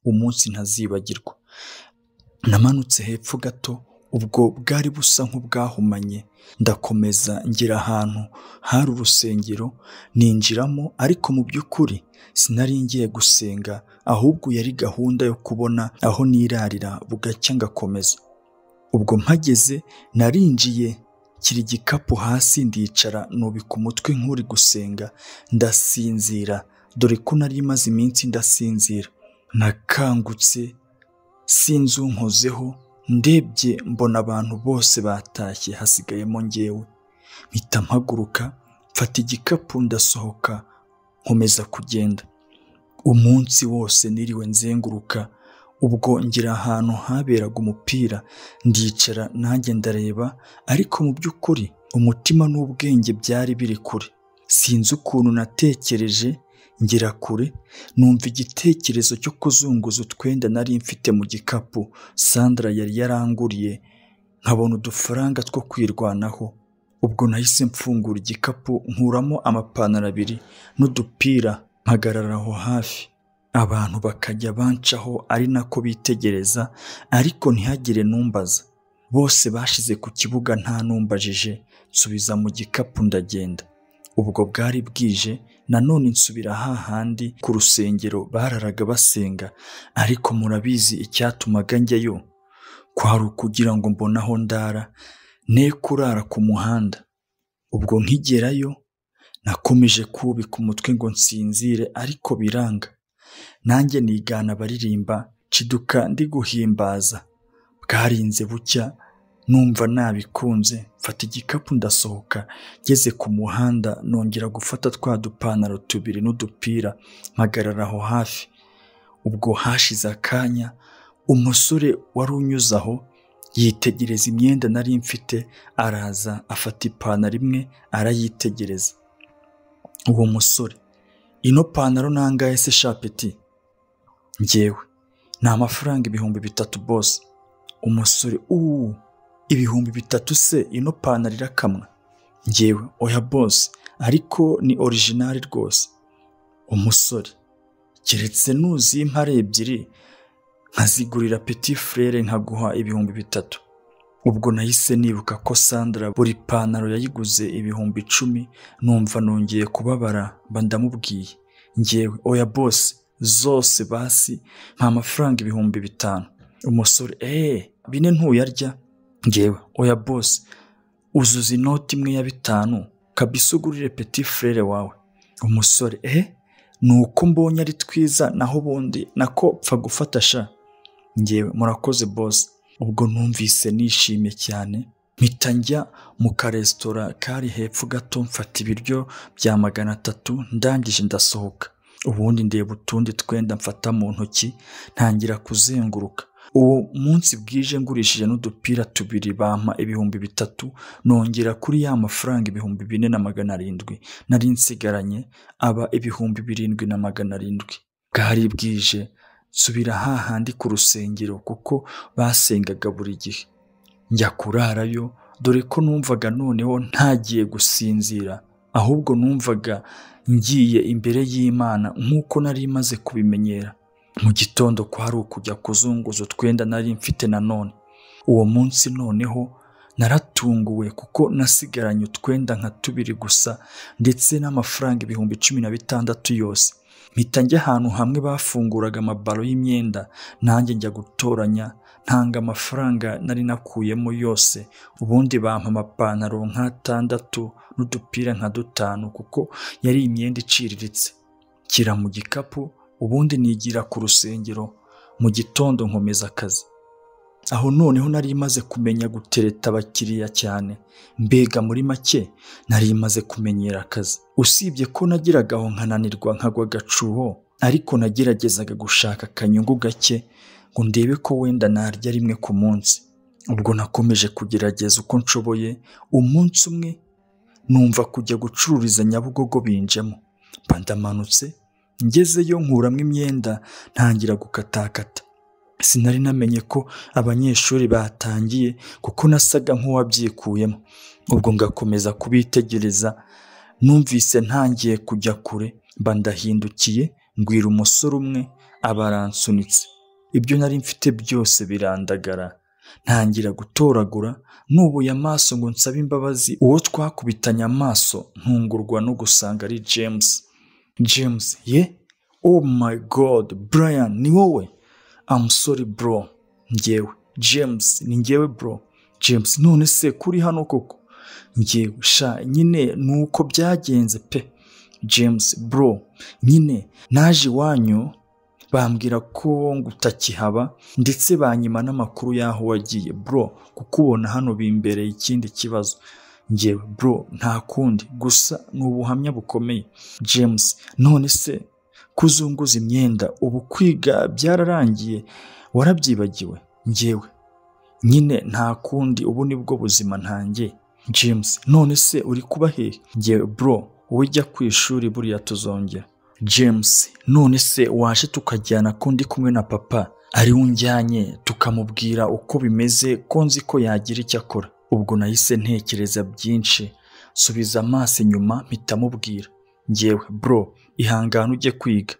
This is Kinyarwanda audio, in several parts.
umunsi ntazibagirwa namanutse hepfo gato ubwo bwari busa nk'ubwahumanye ndakomeza ngira ahantu hari urusengero ninjiramo ariko mu by'ukuri sinari ngiye gusenga ahubwo yari gahunda yo kubona aho nirarira bugacya ngakomeza ubwo mpageze narinjiye nshyira igikapu hasi ndicara nubika umutwe nk'uri gusenga ndasinzira dore ko nari maze iminsi ndasinzira nakangutse sinzi unkozeho ndebye mbona abantu bose batashye hasigayemo ngewe mpita mpaguruka mfata igikapu ndasohoka nkomeza kugenda umunsi wose niriwe nzenguruka ubwo ngira ahantu haberaga umupira ndicara nanjye ndareba ariko mu by'ukuri umutima n'ubwenge byari biri kure sinzi ukuntu natekereje ngera kure numva igitekerezo cyo kuzunguza utwenda nari mfite mu gikapu sandra yari yaranguriye nkabona udufaranga two kwirwanaho ubwo nahise mfungura igikapu nkuramo amapantaro abiri n'udupira mpagarara aho hafi abantu bakajya bancaho ari nako bitegereza ariko ntihagire numbaza bose bashize ku kibuga nta numbajije nsubiza mu gikapu ndagenda ubwo bwari bwije nanone nsubira hahandi ku rusengero bararaga basenga ariko murabizi icyatumaga njyayo kwari ukugira ngo mbone aho ndara ne kurara ku muhanda ubwo nkigerayo nakomeje kubika umutwe ngo nsinzire ariko biranga nanjye nigana abaririmba ciduka ndi guhimbaza bwarinze bucya numva nabikunze mfata igikapu ndasohoka ngeze ku muhanda nongera gufata twa dupantaro tubiri n'udupira mpagarara aho hafi ubwo hashize akanya umusore wari unyuze aho yitegereza imyenda nari mfite araza afata ipantaro imwe arayitegereza uwo musore ino pantaro nangahe se shapeti ngewe ni amafaranga ibihumbi bitatu bose umusore uuu ibihumbi bitatu se ino pantaro irakamwa ngewe oya bose ariko ni orijinali rwose umusore keretse nuzi impare ebyiri nkazigurira peti furere nkaguha ibihumbi bitatu ubwo nahise nibuka ko sandra buri pantaro yayiguze ibihumbi icumi numva nongeye kubabara mba ndamubwiye ngewe oya bose zose basi nta mafaranga ibihumbi bitanu umusore eee bine ntuyarya ngewe oya bose uzuza inoti imwe ya bitanu kabisa ugurire peti furere wawe umusore eh ni uko mbonye ari twiza naho ubundi nako pfa gufata sha ngewe murakoze bose ubwo numvise nishimye cyane mpita njya mu karesitora kari hepfo gato mfata ibiryo bya magana atatu ndangije ndasohoka ubundi ndeba utundi twenda mfata mu ntoki ntangira kuzenguruka uwo munsi bwije ngurishije n'udupira tubiri bampa ibihumbi bitatu nongera kuri ya mafaranga ibihumbi bine na magana arindwi nari nsigaranye aba ibihumbi birindwi na magana arindwi bwari bwije nsubira hahandi ku rusengero kuko basengaga buri gihe njya kurarayo dore ko numvaga noneho ntagiye gusinzira ahubwo numvaga ngiye imbere y'imana nk'uko nari maze kubimenyera mu gitondo kwari ukujya kuzunguza utwenda nari mfite nanone uwo munsi noneho naratunguwe kuko nasigaranye utwenda nka tubiri gusa ndetse n'amafaranga ibihumbi cumi na bitandatu yose mpita njya ahantu hamwe bafunguraga amabaro y'imyenda nanjye njya gutoranya ntanga amafaranga nari nakuyemo yose ubundi bampa amapantaro nk'atandatu n'udupira nka dutanu kuko yari imyenda iciriritse nshyira mu gikapu ubundi nigira ku rusengero mu gitondo nkomeza akazi aho noneho nari imaze kumenya gutereta abakiriya cyane mbega muri make nari imaze kumenyera akazi usibye ko nagiraga aho nkananirwa nkagwa agacuho ariko nageragezaga gushaka akanyungu gake ngo ndebe ko wenda narya rimwe ku munsi ubwo nakomeje kugerageza uko nshoboye umunsi umwe numva kujya gucururiza nyabugogo binjemo mba ndamanutse ngezeyo nkuramo imyenda ntangira gukatakata sinari namenye ko abanyeshuri batangiye kuko nasaga nk'uwabyikuyemo ubwo ngakomeza kubitegereza numvise ntangiye kujya kure mba ndahindukiye ngwira umusore umwe abaransunitse ibyo nari mfite byose birandagara ntangira gutoragura nubuye amaso ngo nsabe imbabazi uwo twakubitanye amaso ntungurwa no gusanga ari james james ye oh my god brian ni wowe I'm sorry bro ngewe james ni ngewe bro james none se kuri hano koko ngewe sha nyine ni uko byagenze pe james bro nyine naje iwanyu bambwira ko ngo utakihaba ndetse banyima n'amakuru y'aho wagiye bro kukubona hano bimbereye ikindi kibazo ngewe bro nta kundi gusa ni ubuhamya bukomeye james none se kuzunguza imyenda ubu kwiga byararangiye warabyibagiwe ngewe nyine nta kundi ubu nibwo buzima ntangiye james none se uri kuba hehe ngewe bro wowe jya ku ishuri buriya tuzongera james none se waje tukajyana ko ndi kumwe na papa ari we unjyanye tukamubwira uko bimeze ko nzi ko yagira icyo akora ubwo nahise ntekereza byinshi subiza amaso inyuma mpita mubwira ngewe bro ihangane ujye kwiga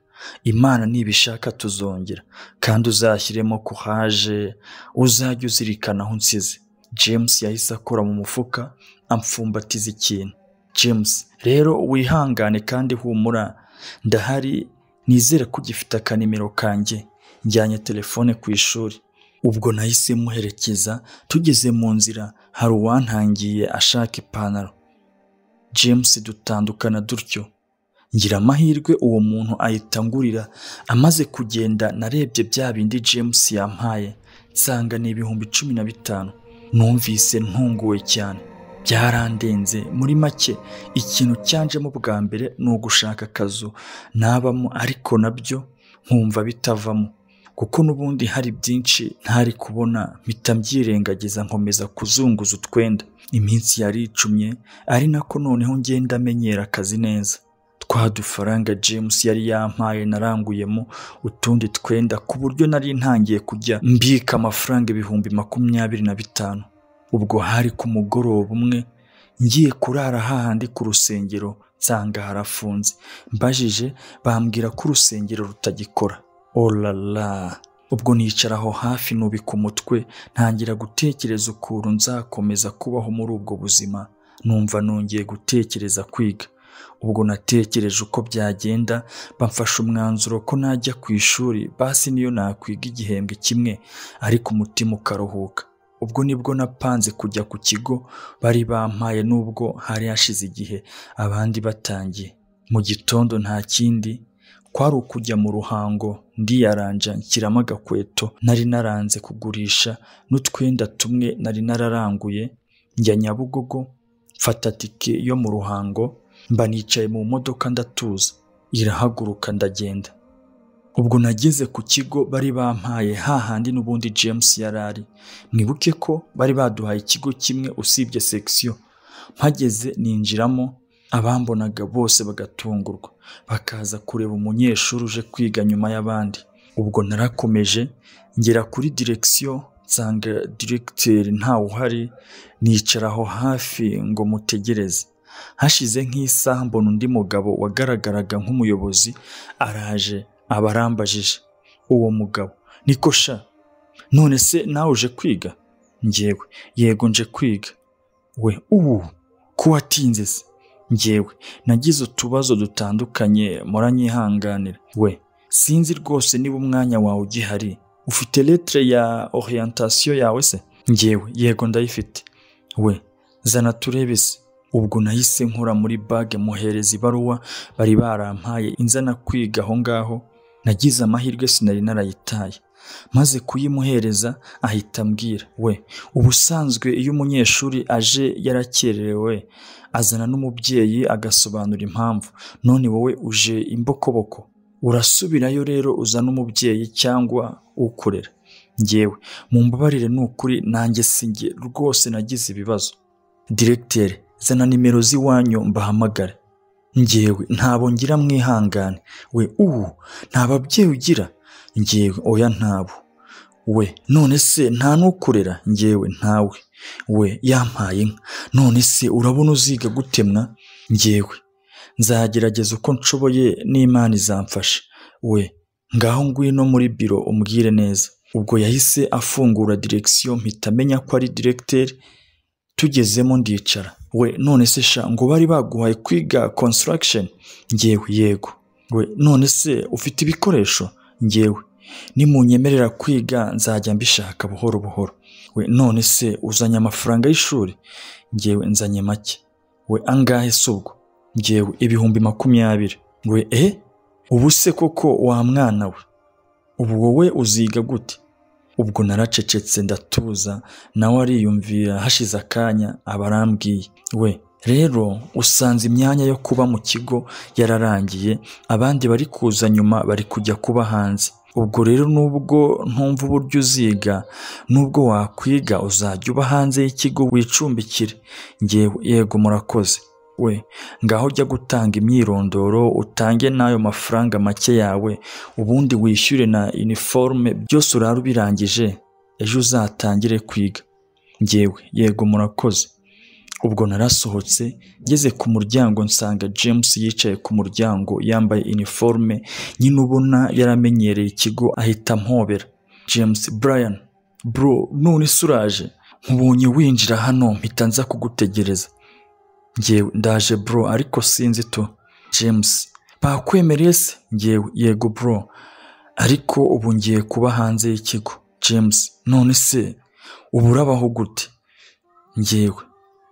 imana nibishaka tuzongera kandi uzashyiremo kuhaje uzajya uzirikana aho unsize james yahise akora mu mufuka amfumbatiza ikintu james rero wihangane kandi humura ndahari nizere ko ugifite akanimero kanjye njyanye telefone ku ishuri ubwo nahise muherekeza tugeze mu nzira hari uwantangiye ashaka ipantaro james dutandukana dutyo ngira amahirwe uwo muntu ayitangurira amaze kugenda narebye bya bindi james yampaye nsanga ni ibihumbi cumi na bitanu numvise ntunguwe cyane byarandenze muri make ikintu cyanjemo bwa mbere ni ugushaka akazu nabamo ariko nabyo nkumva bitavamo kuko n'ubundi hari byinshi ntari kubona mpita mbyirengagiza nkomeza kuzunguza utwenda iminsi yari icumye ari nako noneho ngenda amenyera akazi neza twa dufaranga james yari yampaye naranguyemo utundi twenda ku buryo nari ntangiye kujya mbika amafaranga ibihumbi makumyabiri na bitanu ubwo hari ku mugoroba umwe ngiye kurara hahandi ku rusengero nsanga harafunze mbajije bambwira ko urusengero rutagikora orara ubwo nicara aho hafi nubika umutwe ntangira gutekereza ukuntu nzakomeza kubaho muri ubwo buzima numva nongeye gutekereza kwiga ubwo natekereje uko byagenda bamfasha umwanzuro ko najya ku ishuri basi niyo nakwiga igihembwe kimwe ariko umutima ukaruhuka ubwo nibwo napanze kujya ku kigo bari bampaye nubwo hari hashize igihe abandi batangiye mu gitondo nta kindi kwari ukujya mu ruhango ndiyaranja nshyiramo agakweto nari naranze kugurisha n'utwenda tumwe nari nararanguye njya nyabugogo mfata tike yo mu ruhango mba nicaye mu modoka ndatuza irahaguruka ndagenda ubwo nageze ku kigo bari bampaye hahandi n'ubundi james yari ari mwibuke ko bari baduhaye ikigo kimwe usibye sekisiyo mpageze ninjiramo abambonaga bose bagatungurwa bakaza kureba umunyeshuri uje kwiga nyuma y'abandi ubwo narakomeje ngera kuri direkisiyo nsanga diregiteri ntawe uhari nicaraho hafi ngo mutegereze hashize nk'isaha mbona undi mugabo wagaragaraga nk'umuyobozi araje aba arambajije uwo mugabo niko sha none se nawe uje kwiga ngewe yego nje kwiga we ubu ko watinze se ngewe nagize utubazo dutandukanye muranyihanganira we sinzi rwose niba umwanya wawe ugihari ufite letire ya orientasiyo yawe se ngewe yego ndayifite we zana turebe se ubwo nahise nkora muri bage muhereza ibaruwa bari barampaye inzana kwiga aho ngaho nagize amahirwe sinari narayitaye maze kuyimuhereza ahita ambwira we ubusanzwe iyo umunyeshuri aje yarakererewe azana n'umubyeyi agasobanura impamvu none wowe uje imbokoboko urasubirayo rero uzana umubyeyi cyangwa ukorera ngewe mu mbabarire ni ukuri nanjye singe rwose nagize ibibazo diregiteri zana nimero z'iwanyu mbahamagare ngewe ntabwo ngira mwihangane we ubu nta babyeyi ugira ngewe oya ntabo we none se nta n'ukorera ngewe ntawe we yampaye inka none se urabona uziga gutemwa ngewe nzagerageza uko nshoboye n'imana izamfasha we ngaho ngwino muri biro umbwire neza ubwo yahise afungura direkisiyo mpita amenya ko ari diregiteri tugezemo ndicara we none se sha ngo bari baguhaye kwiga konsitaragisheni ngewe yego we none se ufite ibikoresho ngewe nimunyemerera kwiga nzajya mbishaka buhoro buhoro we none se uzanye amafaranga y'ishuri ngewe nzanye make we angahe si ubwo ngewe ibihumbi makumyabiri we eh ubu se koko wa mwana we ubu wowe uziga gute ubwo naracecetse ndatuza nawe ariyumvira hashize akanya aba arambwiye we rero usanze imyanya yo kuba mu kigo yararangiye abandi bari kuza nyuma bari kujya kuba hanze ubwo rero nubwo ntumva uburyo uziga nubwo wakwiga uzajya uba hanze y'ikigo wicumbikire ngewe yego murakoze we ngaho ujya gutanga imyirondoro utange n'ayo mafaranga make yawe ubundi wishyure na iniforume byose urara ubirangije ejo uzatangire kwiga ngewe yego murakoze ubwo narasohotse ngeze ku muryango nsanga james yicaye ku muryango yambaye iniforume nyine ubona yaramenyereye ikigo ahita ampobera james brian bro none se uraje nkubonye winjira hano mpita nza kugutegereza ngewe ndaje bro ariko sinzi tu james bakwemereye se ngewe yego bro ariko ubu ngiye kuba hanze y'ikigo james none se ubu urabaho gute ngewe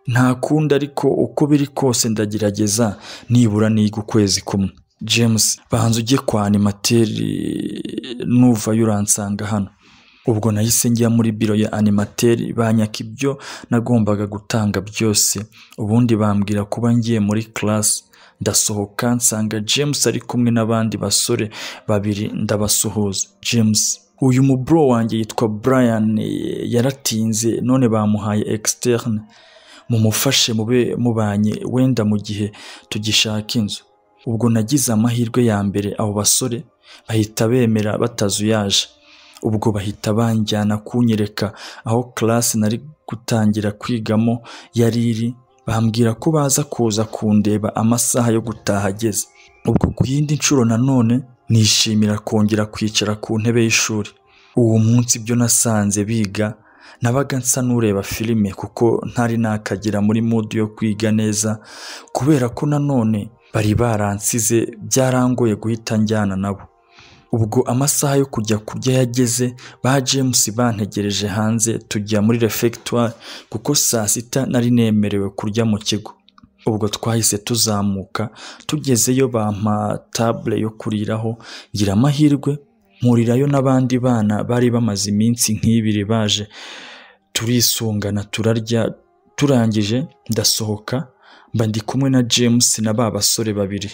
nta kundi ariko uko biri kose ndagerageza nibura niga ukwezi kumwe james banza ujye kwa animateri nuvayo uransanga hano ubwo nahise njya muri biro ya animateri banyaka ibyo nagombaga gutanga byose ubundi bambwira kuba ngiye muri class ndasohoka nsanga james ari kumwe n'abandi basore babiri ndabasuhuza james uyu muburo wanjye yitwa brian yaratinze none bamuhaye externe mumufashe mube mubanye wenda mu gihe tugishaka inzu ubwo nagize amahirwe ya mbere abo basore bahita bemera batazuyaje ubwo bahita banjyana kunyereka aho classe nari gutangira kwigamo yari iri bambwira ko baza kuza kundeba amasaha yo gutaha ageze ubwo ku yindi nshuro nanone nishimira kongera kwicara ku ntebe y'ishuri uwo munsi ibyo nasanze biga nabaga nsa n'ureba filime kuko ntari nakagera muri mudu yo kwiga neza kubera ko nanone bari baransize byarangoye guhita njyana nabo ubwo amasaha yo kujya kurya yageze ba james bantegereje hanze tujya muri refegitwari kuko saa sita nari nemerewe kurya mu kigo ubwo twahise tuzamuka tugezeyo bampa tabure yo kuriraho ngira amahirwe nkurirayo n'abandi bana bari bamaze iminsi nk'ibiri baje turisungana turarya turangije ndasohoka mba ndi kumwe na james na ba basore babiri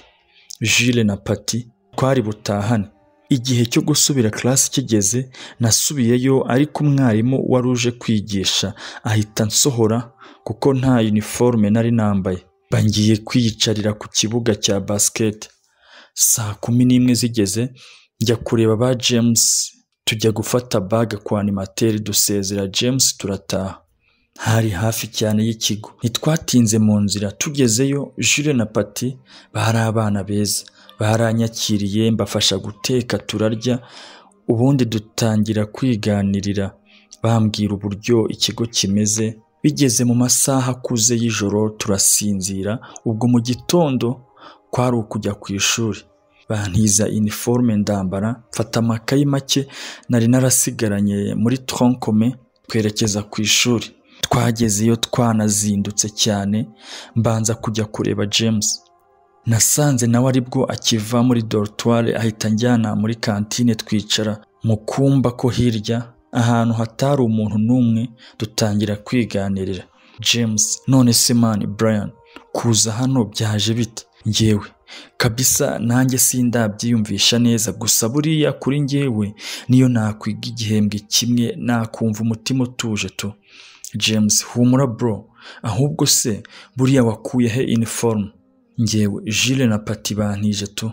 jile na pati twari butahane igihe cyo gusubira class kigeze nasubiyeyo ariko umwarimu wari uje kwigisha ahita nsohora kuko nta uniforme nari nambaye bangiye kwiyicarira ku kibuga cya basket saa kumi n'imwe zigeze njya kureba ba james tujya gufata baga kwa animateri dusezera james turataha hari hafi cyane y'ikigo ntitwatinze mu nzira tugezeyo jure na pati bari abana beza baranyakiriye mbafasha guteka turarya ubundi dutangira kwiganirira bambwira uburyo ikigo kimeze bigeze mu masaha akuze y'ijoro turasinzira ubwo mu gitondo kwari ukujya ku ishuri bantiza iniforume ndambara mfata amakayi make nari narasigaranye muri tronkome twerekeza ku ishuri twagezeyo twanazindutse cyane mbanza kujya kureba james nasanze nawe aribwo akiva muri dorutwari ahita njyana muri kantine twicara mu kumba ko hirya ahantu hatari umuntu n'umwe dutangira kwiganirira james none se mani brian kuza hano byaje bite ngewe kabisa nanjye sindabyiyumvisha neza gusa buriya kuri ngewe niyo nakwiga igihembwe kimwe nakumva umutima utuje tu james humura bro ahubwo se buriya wakuye he iniforume ngewe jile na pati bantije tu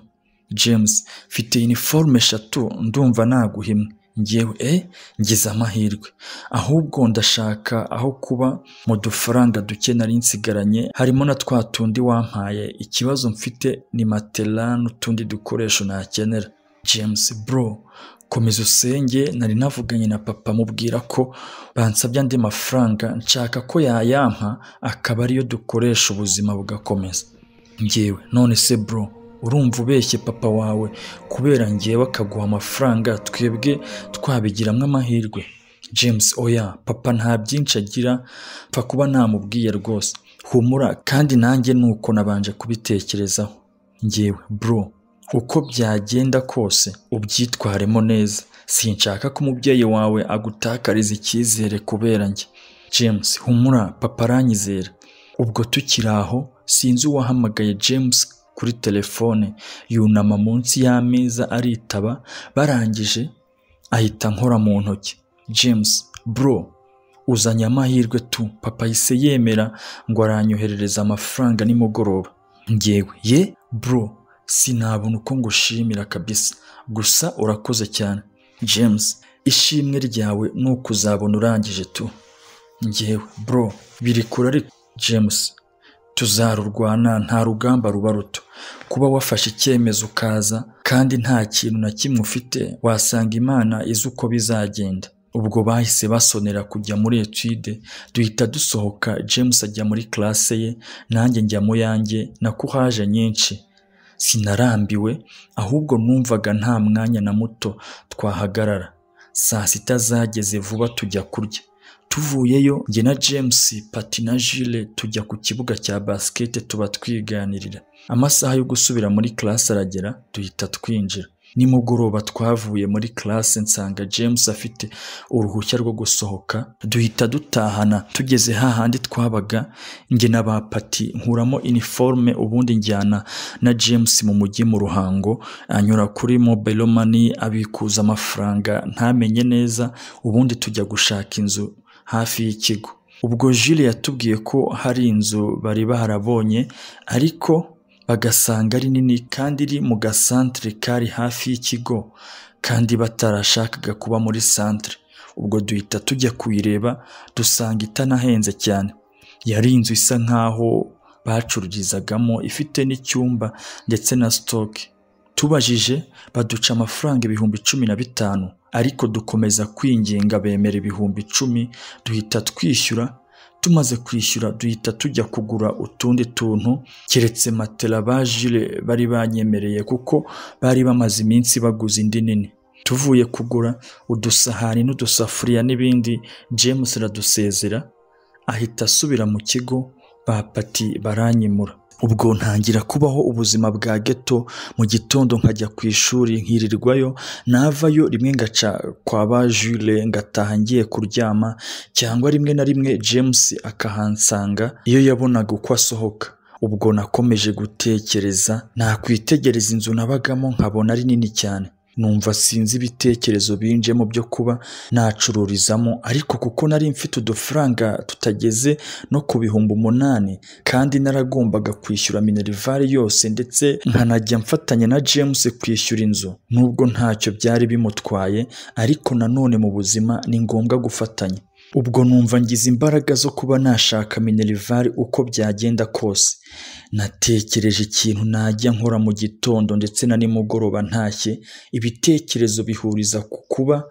james mfite iniforume eshatu ndumva naguha imwe ngewe eh ngize amahirwe ahubwo ndashaka aho kuba mu dufaranga duke nari nsigaranye harimo na twa tundi wampaye ikibazo mfite ni matela n'utundi dukoresho nakenera james bro komeza usenge nari navuganye na papa mubwira ko bansabye andi mafaranga nshaka ko yayampa akaba ariyo dukoresha ubuzima bugakomeza ngewe none se bro urumva ubeshye papa wawe kubera ngewe akaguha amafaranga twebwe twabigiramo amahirwe james oya papa nta byinshi agira mfa kuba namubwiye rwose humura kandi nanjye nuko nabanje kubitekerezaho ngewe bro uko byagenda kose ubyitwaremo neza sinshaka ko umubyeyi wawe agutakariza icyizere kubera njye james humura papa aranyizera ubwo tukiri aho sinzi uwahamagaye james kuri telefone yunama munsi y'ameza aritaba barangije ahita nkora mu ntoki james bro uzanye amahirwe tu papa yise yemera ngo aranyoherereza amafaranga nimugoroba ngewe ye bro sinabona uko ngushimira kabisa gusa urakoze cyane james ishimwe ryawe ni ukuzabona urangije tu ngewe bro biri kure ariko james tuzarurwana nta rugamba ruba ruto kuba wafashe icyemezo ukaza kandi nta kintu na kimwe ufite wasanga imana izi uko bizagenda ubwo bahise basonera kujya muri etude duhita dusohoka james ajya muri classe ye nanjye njya mu yanjye nako haje nyinshi sinarambiwe ahubwo numvaga nta mwanya na muto twahagarara saa sita zageze vuba tujya kurya tuvuyeyo njye na james pati na jile tujya ku kibuga cya basikete tuba twiganirira amasaha yo gusubira muri classe aragera duhita twinjira nimugoroba twavuye muri classe nsanga james afite uruhushya rwo gusohoka duhita dutahana tugeze hahandi twabaga njye na ba pati nkuramo iniforme ubundi njyana na james mu mujyi mu ruhango anyura kuri mobile money abikuza amafaranga ntamenye neza ubundi tujya gushaka inzu hafi y'ikigo ubwo jile yatubwiye ko hari inzu bari baharabonye ariko bagasanga ari nini kandi iri mu gasantere kari hafi y'ikigo kandi batarashakaga kuba muri santere ubwo duhita tujya kuyireba dusanga itanahenze cyane yari inzu isa nk'aho bacururizagamo ifite n'icyumba ndetse na sitoke tubajije baduca amafaranga ibihumbi cumi na bitanu ariko dukomeza kwinginga bemera ibihumbi icumi duhita twishyura tumaze kwishyura duhita tujya kugura utundi tuntu keretse matela bajire bari banyemereye kuko bari bamaze iminsi baguze indi nini tuvuye kugura udusahani n'udusafuriya n'ibindi james aradusezera ahita asubira mu kigo bapati baranyimura ubwo ntangira kubaho ubuzima bwa geto mu gitondo nkajya ku ishuri nkirirwayo navayo rimwe ngaca kwa ba jure ngataha ngiye kuryama cyangwa rimwe na rimwe james akahansanga iyo yabonaga uko asohoka ubwo nakomeje gutekereza nakwitegereza inzu nabagamo nkabona ari nini cyane numva sinzi ibitekerezo binjemo byo kuba nacururizamo ariko kuko nari mfite udufaranga tutageze no ku bihumbi umunani kandi naragombaga kwishyura minerivare yose ndetse nkanajya mfatanya na james kwishyura inzu nubwo ntacyo byari bimutwaye ariko nanone mu buzima ni ngombwa gufatanya ubwo numva ngize imbaraga zo kuba nashaka minerivare uko byagenda kose natekereje ikintu najya nkora mu gitondo ndetse na nimugoroba ntashye ibitekerezo bihuriza ku kuba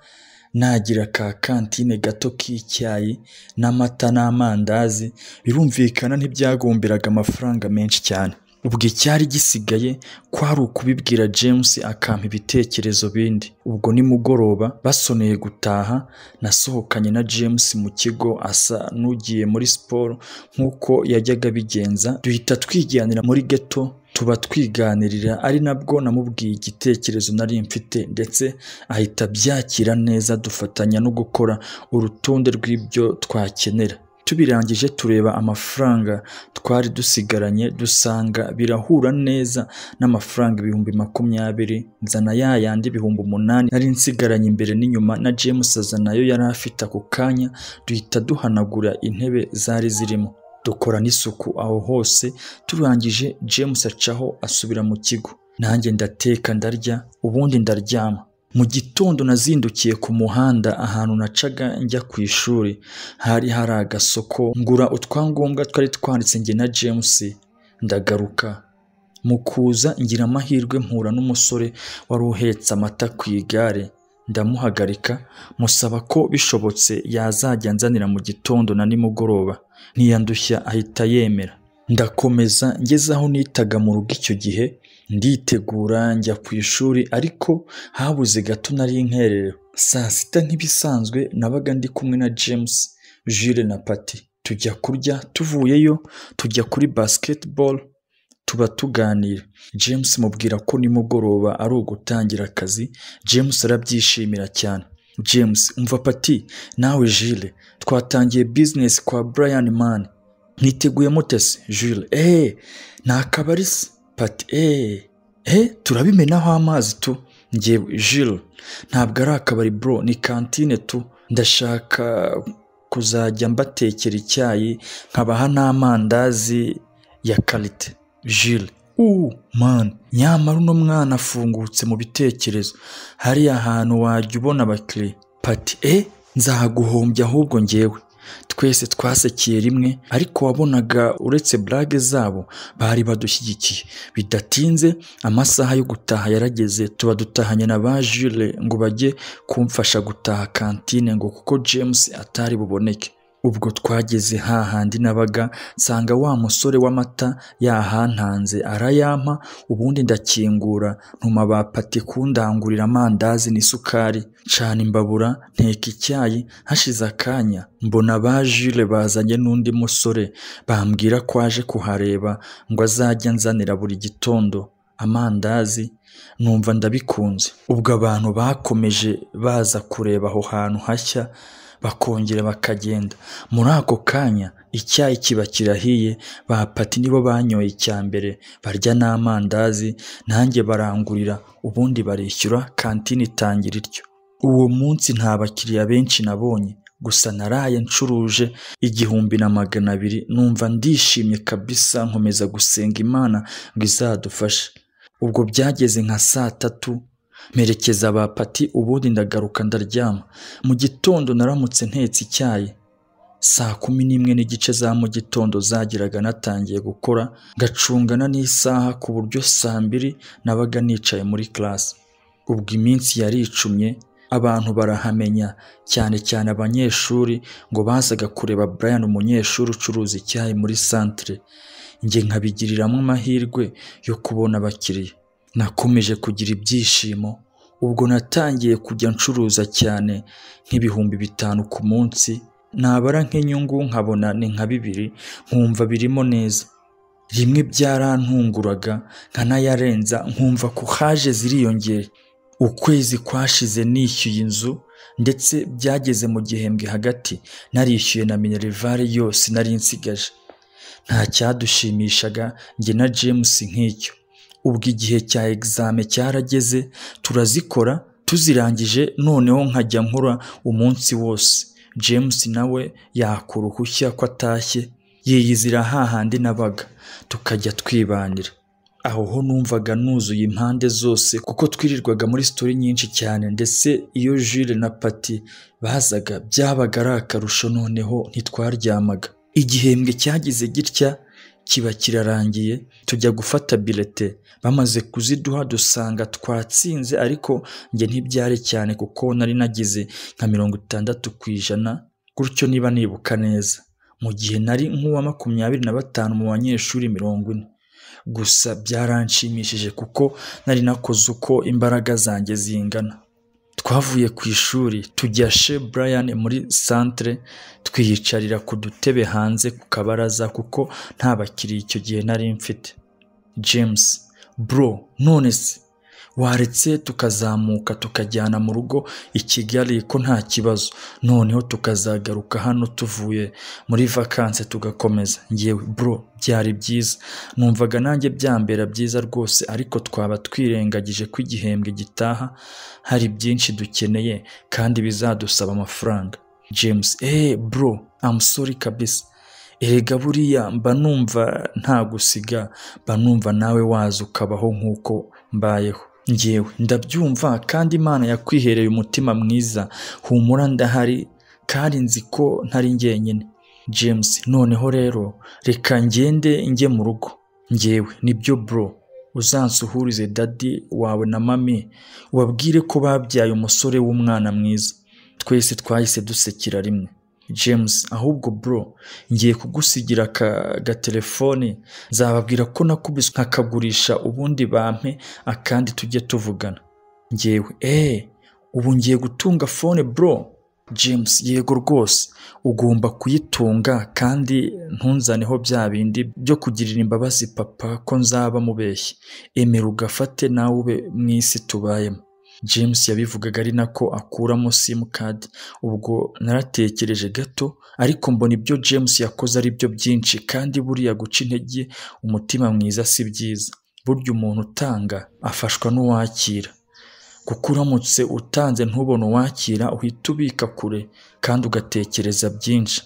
nagira ka kantine gato k'icyayi n'amata n'amandazi birumvikana ntibyagomberaga amafaranga menshi cyane ubwo icyari gisigaye kwari ukubibwira james akampa ibitekerezo bindi ubwo nimugoroba basoneye gutaha nasohokanye na james mu kigo asa n'ugiye muri siporo nk'uko yajyaga abigenza duhita twiganira muri geto tuba twiganirira ari nabwo namubwiye igitekerezo nari mfite ndetse ahita abyakira neza dufatanya no gukora urutonde rw'ibyo twakenera tubirangije tureba amafaranga twari dusigaranye dusanga birahura neza n'amafaranga ibihumbi makumyabiri nzana ya yandi ibihumbi umunani nari nsigaranye imbere n'inyuma na james azanayo yari afite ako kanya duhita duhanagura intebe zari zirimo dukora n'isuku aho hose turangije james acaho asubira mu kigo nanjye ndateka ndarya ubundi ndaryama mu gitondo nazindukiye ku muhanda ahantu nacaga njya ku ishuri hari hari agasoko ngura utwangombwa twari twanditse njye na james ndagaruka mu kuza ngira amahirwe mpura n'umusore wari uhetse amata ku igare ndamuhagarika musaba ko bishobotse yazajya anzanira mu gitondo na nimugoroba ntiyandushya ahita yemera ndakomeza ngeze aho nitaga mu rugo icyo gihe nditegura njya ku ishuri ariko habuze gato nari nkererewe saa sita nk'ibisanzwe nabaga ndi kumwe na james jule na pati tujya kurya tuvuyeyo tujya kuri basketball tuba tuganira james mubwira ko nimugoroba ari ugutangira akazi james arabyishimira cyane james umva pati nawe jile twatangiye business kwa brian man mwiteguye mutese jule eee ni akabari se pati eee eee turabimenaho amazi tu ngewe jule ntabwo ari akabari bro ni kantine tu ndashaka kuzajya mbatekera icyayi nkabaha n'amandazi ya karite jule uuu mani nyamara uno mwana afungutse mu bitekerezo hariya hantu wajya ubona abakiriya pati e nzaguhombya ahubwo ngewe twese twasekiye rimwe ariko wabonaga uretse burage zabo bari badushyigikiye bidatinze amasaha yo gutaha yarageze tuba dutahanye na ba jule ngo bajye kumfasha gutaha kantine ngo kuko james atari buboneke ubwo twageze hahandi nabaga nsanga wa musore w'amata yahantanze arayampa ubundi ndakingura ntuma ba pati kundangurira amandazi n'isukari cana imbabura nteka icyayi hashize akanya mbona ba jule bazanye n'undi musore bambwira ko aje kuhareba ngo azajya anzanira buri gitondo amandazi numva ndabikunze ubwo abantu bakomeje baza kureba aho hantu hashya bakongera bakagenda muri ako kanya icyayi kiba kirahiye ba pati nibo banyoye icya mbere barya n'amandazi nanjye barangurira ubundi barishyura kantine itangira ityo uwo munsi nta bakiriya benshi nabonye gusa naraye ncuruje igihumbi na magana abiri numva ndishimye kabisa nkomeza gusenga imana ngo izadufashe ubwo byageze nka saa tatu merekeza ba pati ubundi ndagaruka ndaryama mu gitondo naramutse ntetse icyayi saa kumi n'imwe n'igice za mu gitondo zagiraga natangiye gukora ngacungana n'isaha ku buryo saa mbiri nabaga nicaye muri karasi ubwo iminsi yaricumye abantu barahamenya cyane cyane abanyeshuri ngo bazaga kureba Brian umunyeshuri ucuruza icyayi muri santire njye nkabigiriramo amahirwe yo kubona abakiriya nakomeje kugira ibyishimo ubwo natangiye kujya ncuruza cyane nk'ibihumbi bitanu ku munsi nabara nk'inyungu nkabona ni nka bibiri nkumva birimo neza rimwe byarantunguraga nkanayarenza nkumva ko haje ziriyongera ukwezi kwashize nishyuye inzu ndetse byageze mu gihembwe hagati narishyuye na minerivare yose nari nsigaje nta cyadushimishaga njye na james nk'icyo ubwo igihe cya egizame cyarageze turazikora tuzirangije noneho nkajya nkora umunsi wose james nawe yakura uruhushya ko atashye yiyizira hahandi nabaga tukajya twibanira aho ho numvaga nuzuye impande zose kuko twirirwaga muri sitori nyinshi cyane ndetse iyo jure na pati bazaga byabaga ari akarusho noneho ntitwaryamaga igihembwe cyagize gitya kiba kirarangiye tujya gufata birete bamaze kuziduha dusanga twatsinze ariko njye ntibyare cyane kuko nari nagize nka mirongo itandatu ku ijana gutyo niba nibuka neza mu gihe nari nk'uwa makumyabiri na batanu mu banyeshuri mirongo ine gusa byaranshimishije kuko nari nakoze uko imbaraga zanjye zingana twavuye ku ishuri tujya she Brian muri santire twiyicarira ku dutebe hanze ku kabaraza kuko nta bakiriya icyo gihe nari mfite james bro none se waretse tukazamuka tukajyana mu rugo i kigali ko nta kibazo noneho tukazagaruka hano tuvuye muri vakanse tugakomeza ngewe bro byari byiza numvaga nanjye byambera byiza rwose ariko twaba twirengagije ko igihembwe gitaha hari byinshi dukeneye kandi bizadusaba amafaranga james eee bro amusori kabisa erega buriya mba numva nta gusiga mba numva nawe waza ukabaho nk'uko mbayeho ngewe ndabyumva kandi imana yakwihereye umutima mwiza humura ndahari kandi nzi ko ntari njyenyine james noneho rero reka ngende njye mu rugo ngewe nibyo bro uzansuhurize dadi wawe na mami ubabwire ko babyaye umusore w'umwana mwiza twese twahise dusekera rimwe james ahubwo bro ngiye kugusigira agatelefone nzababwira ko nakubise nkakagurisha ubundi bampe akandi tujye tuvugana ngewe eee ubu ngiye gutunga fone bro james yego rwose ugomba kuyitunga kandi ntunzaneho bya bindi byo kugirira imbabazi papa ko nzaba mubeshye emera ugafate nawe ube mu isi tubayemo james yabivugaga ari nako akuramo simukadi ubwo naratekereje gato ariko mbona ibyo james yakoze ari byo byinshi kandi buriya guca intege umutima mwiza si byiza burya umuntu utanga afashwa n'uwakira kuko uramutse utanze ntubone uwakira uhita ubika kure kandi ugatekereza byinshi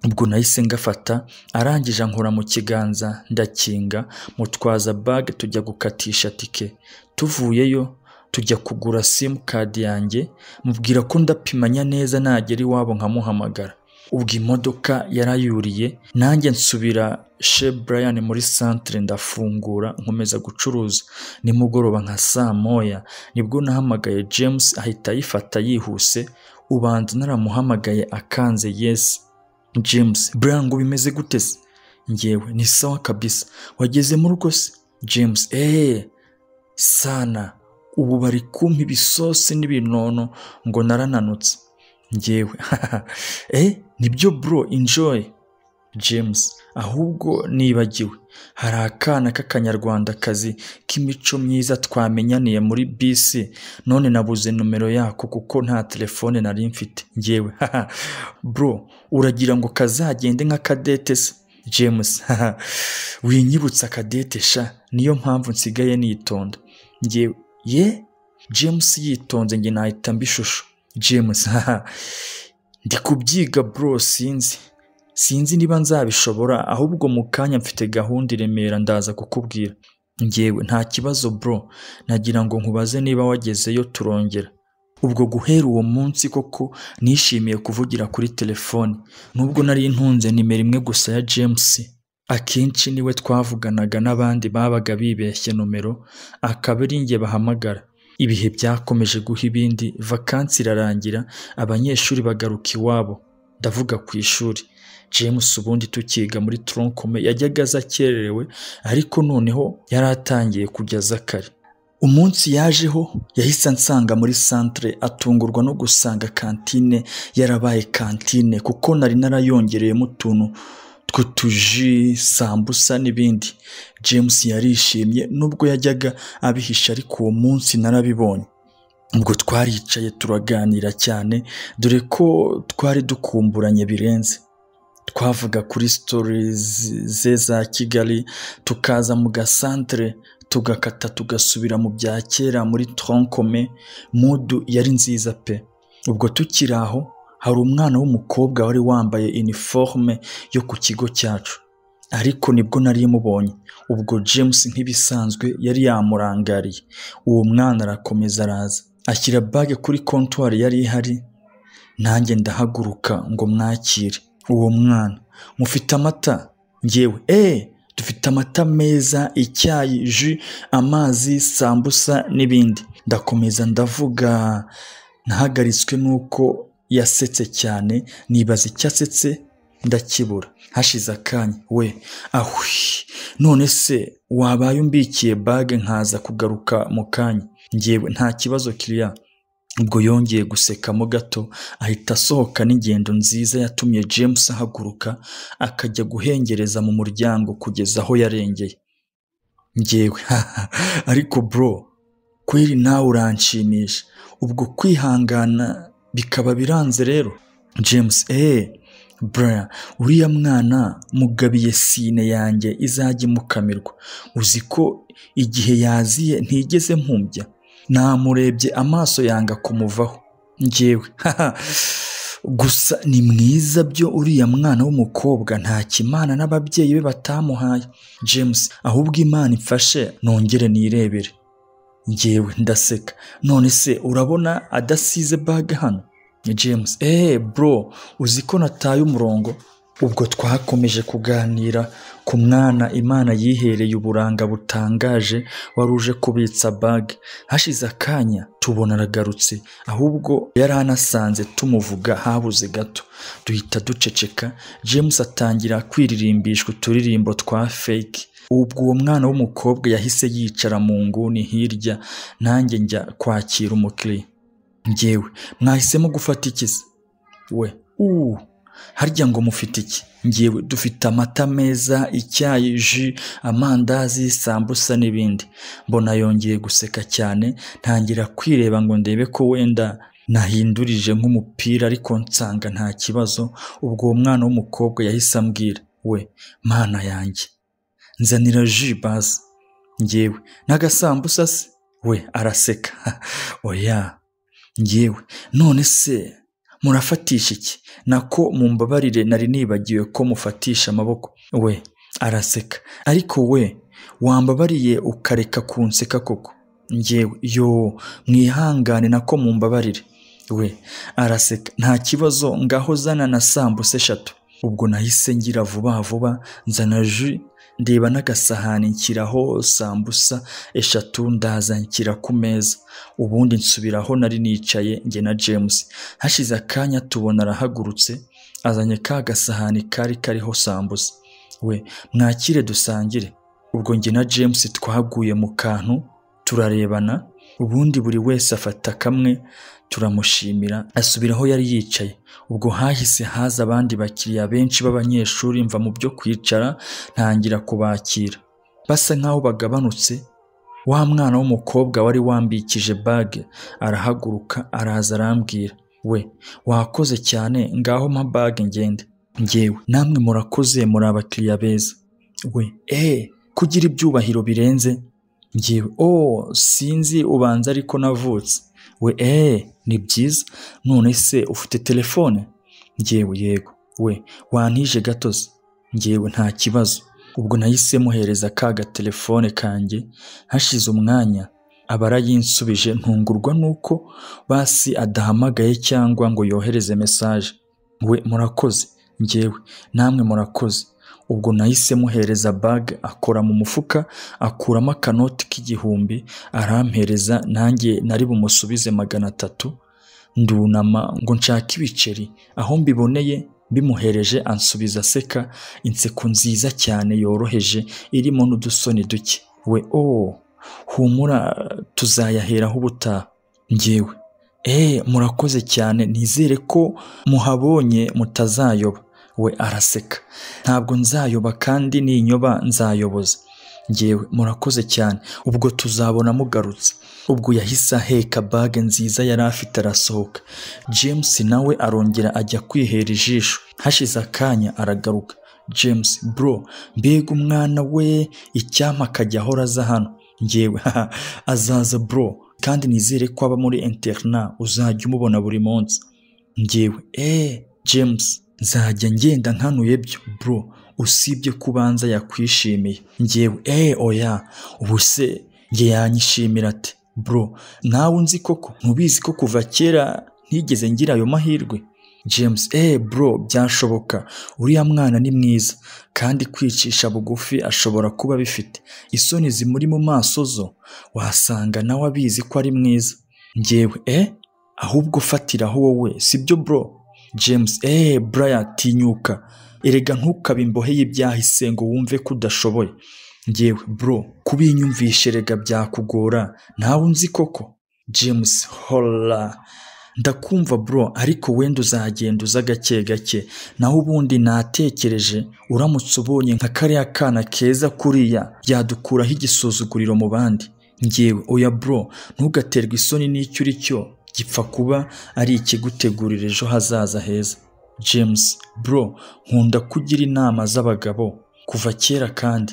ubwo nahise ngafata arangije ankora mu kiganza ndakinga mutwaza bage tujya gukatisha tike tuvuyeyo tujya kugura simukadi yanjye mubwira ko ndapimanya neza nagera iwabo nkamuhamagara ubwo imodoka yarayuriye nanjye nsubira she Brian muri santire ndafungura nkomeza gucuruza nimugoroba nka saa moya nibwo nahamagaye james ahita ayifata yihuse ubanza naramuhamagaye akanze yesi james Brian ngo bimeze gute se ngewe ni sawa kabisa wageze mu rugo se james eee sana ubu bari kumpa ibisosi n'ibinono ngo narananutse ngewe eh nibyo bro enjoy james ahubwo nibagiwe hari akana k'akanyarwandakazi k'imico myiza twamenyaniye muri bisi none nabuze nomero yako kuko nta telefone nari mfite ngewe bro uragira ngo kazagende nka kadete se james winyibutsa kadete sha niyo mpamvu nsigaye nitonda ngewe ye james yitonze njye nahita mba ishusho james ndi kubyiga bro sinzi sinzi niba nzabishobora ahubwo mu kanya mfite gahunda iremera ndaza kukubwira ngewe nta kibazo bro nagira ngo nkubaze niba wagezeyo turongera ubwo guhera uwo munsi koko nishimiye kuvugira kuri telefone nubwo nari ntunze nimero imwe gusa ya james akenshi niwe twavuganaga n'abandi babaga bibeshye nomero akaba ari njye bahamagara ibihe byakomeje guha ibindi vakansi irarangira abanyeshuri bagaruka iwabo ndavuga ku ishuri james ubundi tukiga muri tronkome yajyaga aza akererewe ariko noneho yari atangiye kujya kare umunsi yajeho yahise ansanga muri santire atungurwa no gusanga kantine yarabaye kantine kuko nari narayongereyemo utuntu tw'utuji sambusa n'ibindi james yarishimye nubwo yajyaga abihisha ariko uwo munsi narabibonye ubwo twaricaye turaganira cyane dore ko twari dukumburanye birenze twavuga kuri sitori ze za kigali tukaza mu gasantere tugakata tugasubira mu bya kera muri tronkome mudu yari nziza pe ubwo tukiri aho hari umwana w'umukobwa wari wambaye iniforume yo ku kigo cyacu ariko nibwo nari mubonye ubwo james nk'ibisanzwe yari yamurangariye uwo mwana arakomeza araza ashyira bage kuri kontwari yari ihari nanjye ndahaguruka ngo mwakire uwo mwana mufite amata ngewe eee dufite amata meza icyayi ji amazi sambusa n'ibindi ndakomeza ndavuga ntahagaritswe n'uko yasetse cyane nibaza icyo asetse ndakibura hashize akanya we ahwi none se wabaye umbikiye bage nkaza kugaruka mu kanya ngewe nta kibazo kiriya ubwo yongeye gusekamo gato ahita asohoka n'ingendo nziza yatumye james ahaguruka akajya guhengereza mu muryango kugeza aho yarengeye ngewe ariko bro kweri nawe uranshimisha ubwo kwihangana bikaba biranze rero james eee Brian uriya mwana mugabiye sine yanjye izajya imukamirwa uzi ko igihe yaziye ntigeze mpumbya namurebye amaso yanga kumuvaho ngewe gusa ni mwiza byo uriya mwana w'umukobwa nta kimana n'ababyeyi be batamuhaye james ahubwo imana imfashe nongere nirebere ngewe ndaseka none se urabona adasize baga hano ni james eee bro uzi ko nataye umurongo ubwo twakomeje kuganira ku mwana imana yihereye uburanga butangaje wari uje kubitsa bage hashize akanya tubona aragarutse ahubwo yari anasanze tumuvuga habuze gato duhita duceceka james atangira kwiririmbishwa uturirimbo twa fake ubwo uwo mwana w'umukobwa yahise yicara mu nguni hirya nanjye njya kwakira umukiriya ngewe mwahisemo gufata iki se we uuu harya ngo mufite iki ngewe dufite amata meza icyayi ji amandazi sambusa n'ibindi mbona yongeye guseka cyane ntangira kwireba ngo ndebe ko wenda nahindurije nk'umupira ariko nsanga nta kibazo ubwo uwo mwana w'umukobwa yahise ambwira we mana yanjye nzanira ji baze ngewe n'agasambusa se we araseka oya ngewe none se murafatisha iki nako mumbabarire nari nibagiwe ko mufatisha amaboko we araseka ariko we wambabariye ukareka kunseka koko ngewe yo mwihangane nako mumbabarire we araseka nta kibazo ngaho zana na sambusa eshatu ubwo nahise ngira vuba vuba nzana ji ndeba n'agasahani nshyiraho sambusa eshatu ndaza nshyira ku meza ubundi nsubiraho nari nicaye njye na james hashize akanya tubona arahagurutse azanye ka gasahani kari kariho sambusa we mwakire dusangire ubwo njye na james twaguye mu kantu turarebana ubundi buri wese afata kamwe turamushimira asubira aho yari yicaye ubwo hahise haza abandi bakiriya benshi b'abanyeshuri mva mu byo kwicara ntangira kubakira basa nk'aho bagabanutse wa mwana w'umukobwa wari wambikije bage arahaguruka araza arambwira we wakoze cyane ngaho mpa bage ngende ngewe namwe murakoze muri abakiriya beza we eee kugira ibyubahiro birenze ngewe oh sinzi ubanza ariko navutse we eee ni byiza none se ufite telefone ngewe yego we wantije gatozi ngewe nta kibazo ubwo nahise muhereza ka gatelefone kanjye hashize umwanya aba arayinsubije ntungurwa nuko basi adahamagaye cyangwa ngo yohereze mesaje we murakoze ngewe namwe murakoze ubwo nahise muhereza bage akora mu mufuka akuramo akanoti k'igihumbi arampereza nanjye nari bumusubize magana atatu ndunama ngo nshake ibiceri aho mbiboneye bimuhereje ansubiza aseka inseko nziza cyane yoroheje irimo n'udusoni duke we oh humura tuzayaheraho ubutaha ngewe eee murakoze cyane nizere ko muhabonye mutazayoba we araseka ntabwo nzayoba kandi ninyoba nzayoboza ngewe murakoze cyane ubwo tuzabona mugarutse ubwo yahise aheka bage nziza yari afite arasohoka james nawe arongera ajya kwihera ijisho hashize akanya aragaruka james bro mbega umwana we icyampa akajya ahora aza hano ngewe azaza bro kandi nizere ko aba muri interna uzajya umubona buri munsi ngewe eee james nzajya ngenda nkanuye byo bro usibye ko ubanza yakwishimiye ngewe eee oya ubu se nge yanyishimira ati bro nawe unzi koko ntubizi ko kuva kera ntigeze ngira ayo mahirwe james eee bro byashoboka uriya mwana ni mwiza kandi kwicisha bugufi ashobora kuba abifite isoni zimuri mu maso zo wasanga nawe abizi ko ari mwiza ngewe eee ahubwo ufatiraho wowe sibyo bro james eee buraya tinyuka erega ntukabe imboheye ibyahise ngo wumve ko udashoboye ngewe bro kubinyumvishe rega byakugora ntawe unzi koko james hora ndakumva bro ariko wenda uzagenda uza gake gake naho ubundi natekereje uramutse ubonye nka kariya kana keza kuriya yadukuraho igisuzuguriro mu bandi ngewe oya bro ntugaterwe isoni n'icyo uri cyo gipfa kuba ari ikigutegurira ejo hazaza heza james bro nkunda kugira inama z'abagabo kuva kera kandi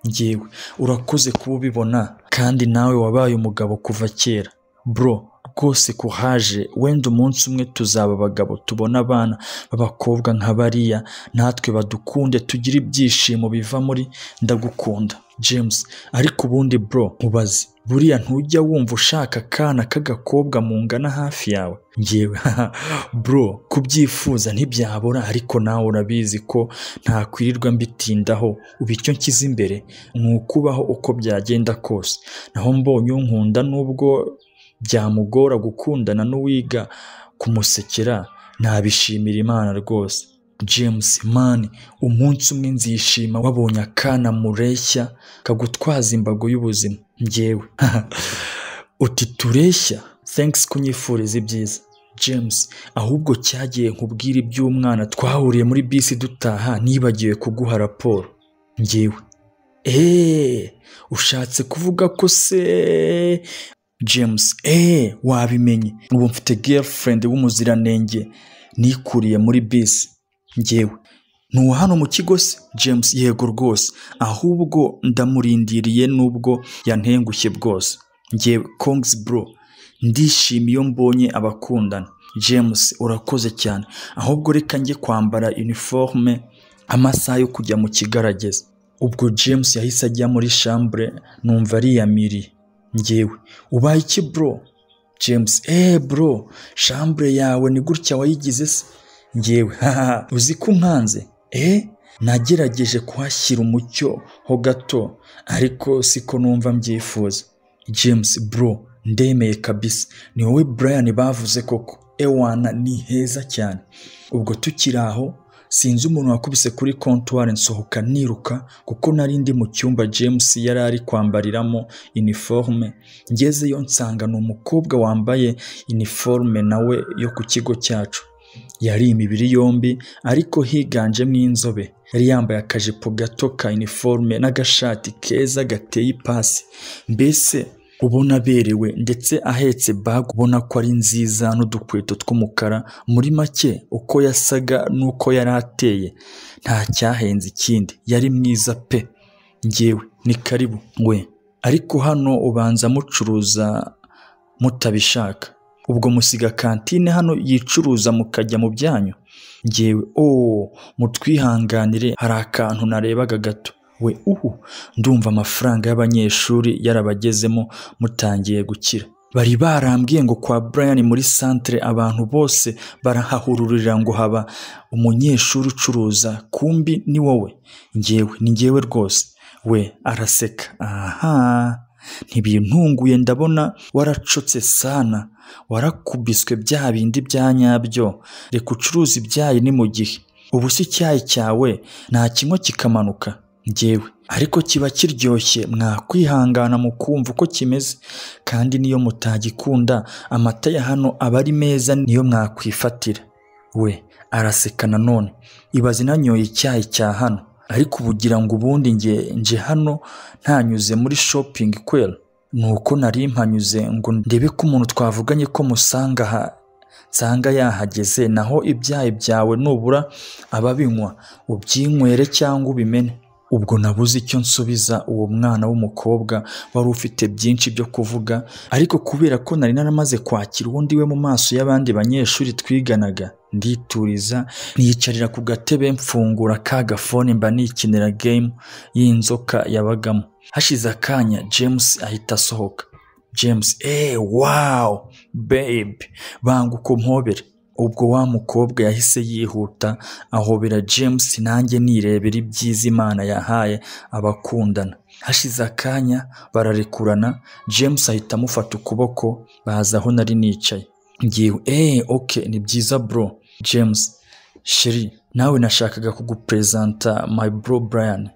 ngewe urakoze kuba ubibona kandi nawe wabaye umugabo kuva kera bro rwose kuhaje wenda umunsi umwe tuzaba abagabo tubona abana b'abakobwa nka bariya natwe badukunde tugire ibyishimo biva muri ndagukunda james ariko ubundi bro nkubaze buriya ntujya wumva ushaka akana k'agakobwa mungana hafi yawe ngewe bro kubyifuza ntibyabura ariko nawe urabizi ko ntakwirirwa mbitindaho ubu icyo nshyize imbere ni ukubaho uko byagenda kose naho mbonye unkunda n'ubwo byamugora gukundana n'uwiga kumusekera nabishimira imana rwose james mani umunsi umwe nzishima wabonye akana mureshya kagutwaza imbago y'ubuzima ngewe uti tureshya thanks kunyifuriza ibyiza james ahubwo cyagiye nkubwire iby'umwana twahuriye muri bisi dutaha nibagiwe kuguha raporo ngewe eee ushatse kuvuga ko se james eee wabimenye ubu mfite girlfriend w'umuziranenge nikuriye muri bisi ngewe ni hano mu kigo se james yego rwose ahubwo ndamurindiriye n'ubwo yantengushye bwose ngewe kongs bro ndishima iyo mbonye abakundana james urakoze cyane ahubwo reka njye kwambara uniforme amasaha yo kujya mu kigarageza ubwo james yahise ajya muri shambure numva ariyamiriye ngewe ubaye iki bro james eee bro shambure yawe ni gutya wayigize se ngewe haha uzi ko nkanze eee nagerageje kuhashyira umucyo ho gato ariko siko numva mbyifuza james bro ndemeye kabisa ni wowe brian bavuze koko ewana ni heza cyane ubwo tukiri aho sinzi umuntu wakubise kuri kontwari nsohoka niruka kuko nari ndi mu cyumba james yari ari kwambariramo iniforume ngezeyo nsanga ni umukobwa wambaye iniforume nawe yo ku kigo cyacu yari imibiri yombi ariko higanjemo inzobe yari yambaye akajipo gato ka iniforume n'agashati keza gateye ipasi mbese ubona aberewe ndetse ahetse baga ubona ko ari nziza n'udukweto tw'umukara muri make uko yasaga n'uko yari ateye nta cyahenze ikindi yari mwiza pe ngewe ni karibu we ariko hano ubanza mucuruza mutabishaka ubwo musiga kantine hano yicuruza mukajya mu byanyu ngewe ooo mutwihanganire hari akantu narebaga gato we uhu ndumva amafaranga y'abanyeshuri yarabagezemo mutangiye gukira bari barambwiye ngo kwa Brian muri santere abantu bose barahahururira ngo haba umunyeshuri ucuruza kumbi ni wowe ngewe ni ngewe rwose we araseka aha ntibintunguye ndabona waracutse sana warakubiswe bya bindi bya nyabyo reka ucuruza ibyayi ni mu gihe ubu si icyayi cyawe nta kimwe kikamanuka ngewe ariko kiba kiryoshye mwakwihangana mu kumva uko kimeze kandi niyo mutagikunda amata ya hano aba ari meza niyo mwakwifatira we araseka nanone ibaze nanyoye icyayi cya hano ariko ubugira ngo ubundi nge nje hano ntanyuze muri shopingi kwera ni uko nari mpanyuze ngo ndebe ko umuntu twavuganye ko musanga aha nsanga yahageze naho ibyayi byawe nubura ababinywa ubyinywere cyangwa ubimene ubwo nabuze icyo nsubiza uwo mwana w'umukobwa wari ufite byinshi byo kuvuga ariko kubera ko nari naramaze kwakira uwundi we mu maso y'abandi banyeshuri twiganaga ndituriza niyicarira ku gatebe mfungura ka gafone mba nikinira game y'inzoka yabagamo hashize akanya james ahita asohoka james eee wawu babe banguka umpobere ubwo wa mukobwa yahise yihuta ahobera james nanjye nirebera ibyiza imana yahaye abakundana hashize akanya bararekurana james ahita amufata ukuboko baza aho nari nicaye ngiwe eee oke ni byiza bro james sheri nawe nashakaga kuguperezanta my bro brian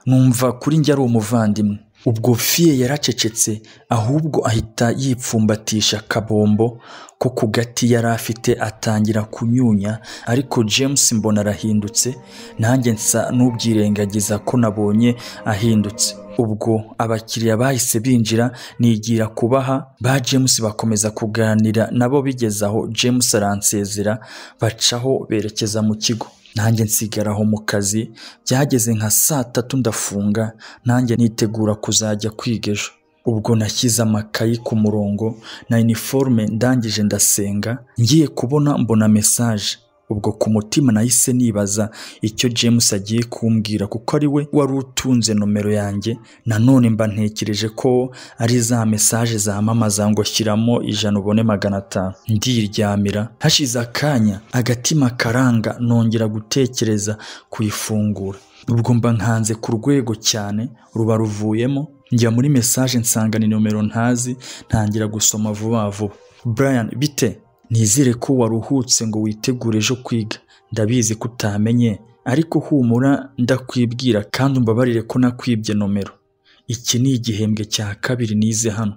numva kuri njye ari umuvandimwe ubwo fiye yaracecetse ahubwo ahita yipfumbatisha akabombo ko ku gati yari afite atangira kunyunya ariko james mbona arahindutse nanjye nsa n'ubyirengagiza ko nabonye ahindutse ubwo abakiriya bahise binjira nigira kubaha ba james bakomeza kuganira nabo bigeze aho james aransezera bacaho berekeza mu kigo nanjye nsigaraho mu kazi byageze nka saa tatu ndafunga nanjye nitegura kuzajya kwiga ejo ubwo nashyize amakayi ku murongo na iniforume ndangije ndasenga ngiye kubona mbona mesaje ubwo ku mutima nahise nibaza icyo james agiye kumbwira kuko ari we wari utunze nomero yanjye nanone mba ntekereje ko ari za mesaje zamamaza ngo shyiramo ijana ubone magana atanu ndiryamira hashize akanya agatima karanga nongera gutekereza kuyifungura ubwo mba nkanze ku rwego cyane ruba ruvuyemo njya muri mesaje nsanga ni nomero ntazi ntangira gusoma vuba vuba brian bite nizere ko waruhutse ngo witegure ejo kwiga ndabizi ko utamenye ariko humura ndakwibwira kandi umbabarire ko nakwibye nomero iki ni igihembwe cya kabiri nize hano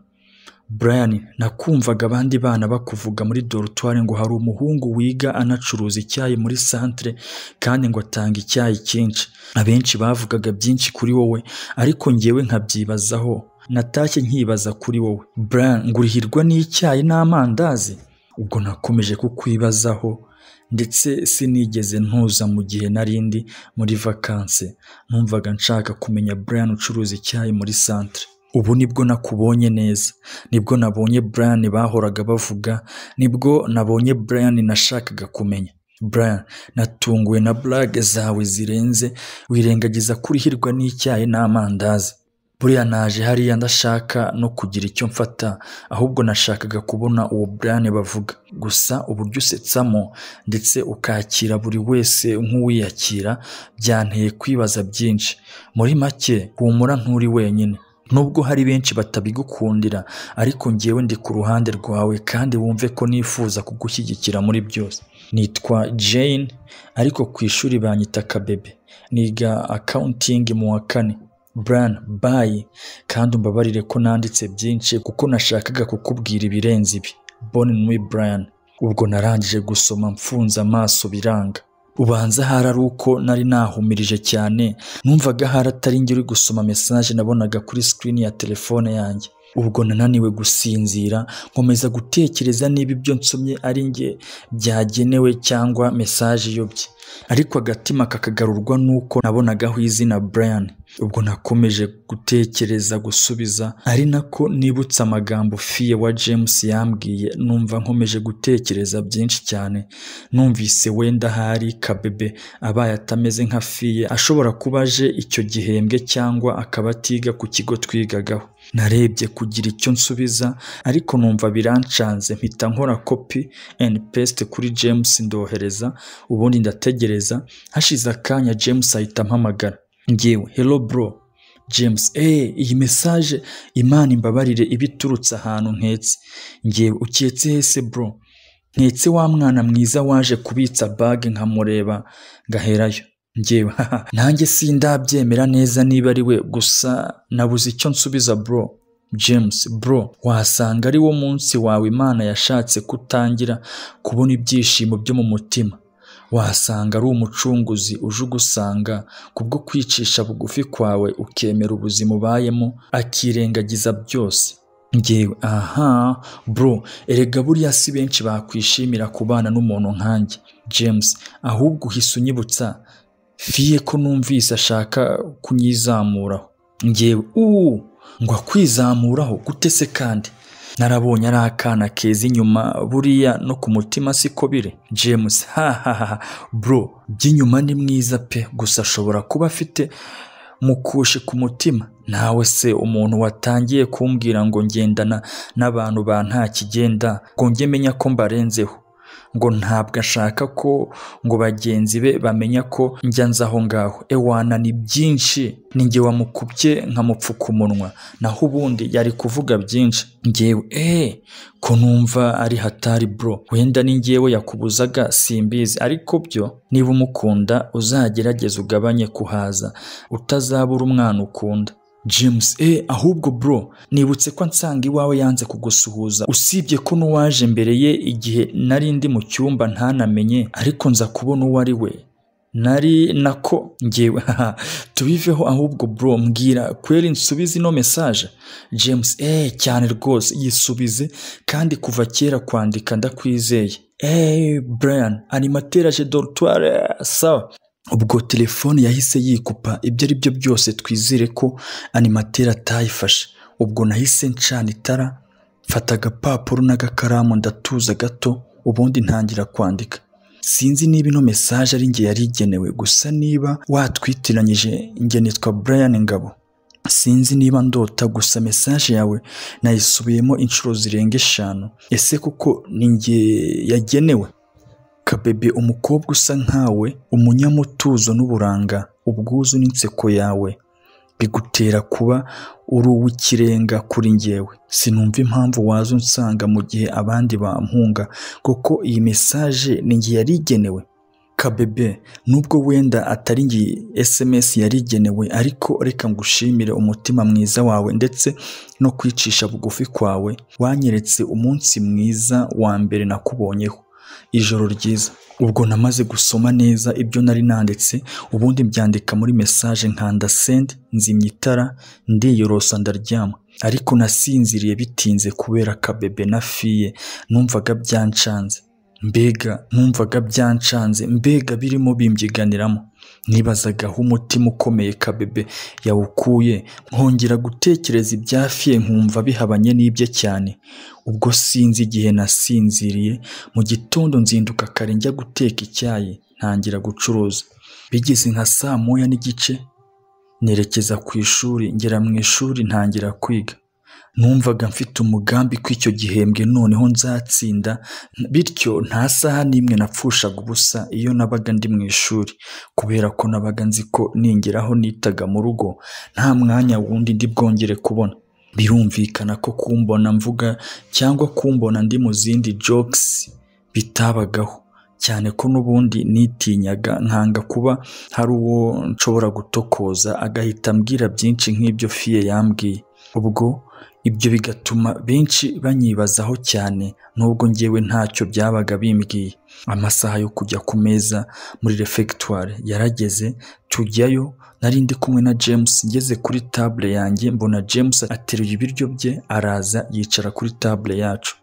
brian nakumvaga abandi bana bakuvuga muri dorutwari ngo hari umuhungu wiga anacuruza icyayi muri santere kandi ngo atanga icyayi cyinshi abenshi bavugaga byinshi kuri wowe ariko ngewe nkabyibazaho natashye nkibaza kuri wowe brian ngurihirwa n'icyayi n'amandazi ubwo nakomeje kukwibazaho ndetse sinigeze ntuza mu gihe narindi muri vakanse numvaga nshaka kumenya Brian ucuruza icyayi muri santere ubu nibwo nakubonye neza nibwo nabonye Brian bahoraga bavuga nibwo nabonye Brian nashakaga kumenya Brian natunguwe na blague zawe zirenze wirengagiza kurihirwa n'icyayi n'amandazi buriya naje hariya ndashaka no kugira icyo mfata ahubwo nashakaga kubona uwo Brian bavuga gusa uburyo usetsamo ndetse ukakira buri wese nk'uwiyakira byanteye kwibaza byinshi muri make humura nturi wenyine nubwo hari benshi batabigukundira ariko ngewe ndi ku ruhande rwawe kandi wumve ko nifuza kugushyigikira muri byose nitwa jane ariko ku ishuri banyita kabebe niga akawuntingi mu wa kane Brian bayi kandi umbabarire ko nanditse byinshi kuko nashakaga kukubwira ibirenze ibi Bonne nuit Brian ubwo narangije gusoma mfunze amaso biranga ubanza hari ari uko nari nahumirije cyane numvaga hari atari njye uri gusoma mesaje nabonaga kuri sikirini ya telefone yanjye ubwo nananiwe gusinzira nkomeza gutekereza niba ibyo nsomye ari njye byagenewe cyangwa mesaje iyobye ariko agatima kakagarurwa n'uko nabonagaho izina Brian ubwo nakomeje gutekereza gusubiza ari nako nibutse amagambo fiye wa James yambwiye numva nkomeje gutekereza byinshi cyane numvise wenda hari kabebe abaye atameze nka fiye ashobora kuba aje icyo gihembwe cyangwa akaba atiga ku kigo twigagaho narebye kugira icyo nsubiza ariko numva birancanze mpita nkora kopi and paste kuri James ndohereza ubundi ndategereza hashize akanya James ahita ampamagara ngewe hello bro james eee iyi mesaje imana imbabarire iba iturutse ahantu nketse ngewe uketse hese bro nketse wa mwana mwiza waje kubitsa bage nkamureba ngaherayo ngewe haha nanjye sindabyemera neza niba ari we gusa nabuze icyo nsubiza bro james bro wasanga ari wo munsi wawe imana yashatse kutangira kubona ibyishimo byo mu mutima wasanga ari umucunguzi uje ugusanga kubwo kwicisha bugufi kwawe ukemera ubuzima ubayemo akirengagiza byose ngewe aha bro erega buriya si benshi bakwishimira kubana n'umuntu nkanjye james ahubwo uhise unyibutsa fiye ko numvise ashaka kunyizamuraho ngewe ubu ngo akwizamuraho gute se kandi narabonye ari akana keza inyuma buriya no ku mutima siko bire james hahaha bro by'inyuma ni mwiza pe gusa ashobora kuba afite mukushi ku mutima nawe se umuntu watangiye kumbwira ngo ngendana n'abantu ba nta kigenda ngo njye menya ko mbarenzeho ngo ntabwo ashaka ko ngo bagenzi be bamenya ko njya nza aho ngaho ewana ni byinshi ninjye wamukubye nkamupfuka umunwa naho ubundi yari kuvuga byinshi ngewe eee ko numva ari hatari bro wenda ni ngewe yakubuzaga simbizi ariko byo niba umukunda uzagerageze ugabanye kuhaza utazabura umwana ukunda james eee ahubwo bro nibutse ko ansanga iwawe yanze kugusuhuza usibye ko n'uwaje mbere ye igihe nari ndi mu cyumba ntanamenye ariko nza kubona uwo ari we nari nako ngewe haha tubiveho ahubwo bro mbwira kweri nsubize ino mesaje james eee cyane rwose yisubize kandi kuva kera kwandika ndakwizeye eee brian animateraje dorutware sawa ubwo telefone yahise yikupa ibyo ari byo byose twizere ko animateri atayifashe ubwo nahise ncana itara mfata agapapuro n'agakaramu ndatuza gato ubundi ntangira kwandika sinzi niba ino mesaje ari njye yari igenewe gusa niba watwitiranyije njye nitwa Brian Ngabo sinzi niba ndota gusa mesaje yawe nayisubiyemo inshuro zirenga eshanu ese kuko ni njye yagenewe kabebe umukobwa usa nkawe umunyamutuzo n'uburanga ubwuzu n'inseko yawe bigutera kuba uri uw'ikirenga kuri njyewe sinumva impamvu waza unsanga mu gihe abandi bampunga kuko iyi mesaje ni njye yari igenewe kabebe nubwo wenda atari ngiyi esemesi yari igenewe ariko reka ngushimire umutima mwiza wawe ndetse no kwicisha bugufi kwawe wanyeretse umunsi mwiza wa mbere nakubonyeho ijoro ryiza ubwo namaze gusoma neza ibyo nari nanditse ubundi mbyandika muri mesaje nkanda sendi nzimya itara ndiyorosa ndaryama ariko nasinziriye bitinze kubera kabebe na fiye numvaga byancanze mbega numvaga byancanze mbega birimo bimbyiganiramo nibazaga aho umutima ukomeye kabebe yawukuye nkongera gutekereza ibyafiye nkumva bihabanye n'ibye cyane ubwo sinzi igihe nasinziriye mu gitondo nzinduka kare njya guteka icyayi ntangira gucuruza bigeze nka saa moya n'igice nerekeza ku ishuri ngera mu ishuri ntangira kwiga numvaga mfite umugambi ko icyo gihembwe noneho nzatsinda bityo nta saha n'imwe napfushaga ubusa iyo nabaga ndi mu ishuri kubera ko nabaga nzi ko ningeraho nitaga mu rugo nta mwanya wundi ndi bwongere kubona birumvikana ko kumbona mvuga cyangwa kumbona ndi mu zindi jokes bitabagaho cyane ko n'ubundi nitinyaga nkanga kuba hari uwo nshobora gutokoza agahita ambwira byinshi nk'ibyo fiye yambwiye ubwo ibyo bigatuma benshi banyibazaho cyane nubwo ngewe ntacyo byabaga bimbwiye amasaha yo kujya ku meza muri refegitwari yarageze tujyayo nari ndi kumwe na james ngeze kuri tabure yanjye mbona james ateruye ibiryo bye araza yicara kuri tabure yacu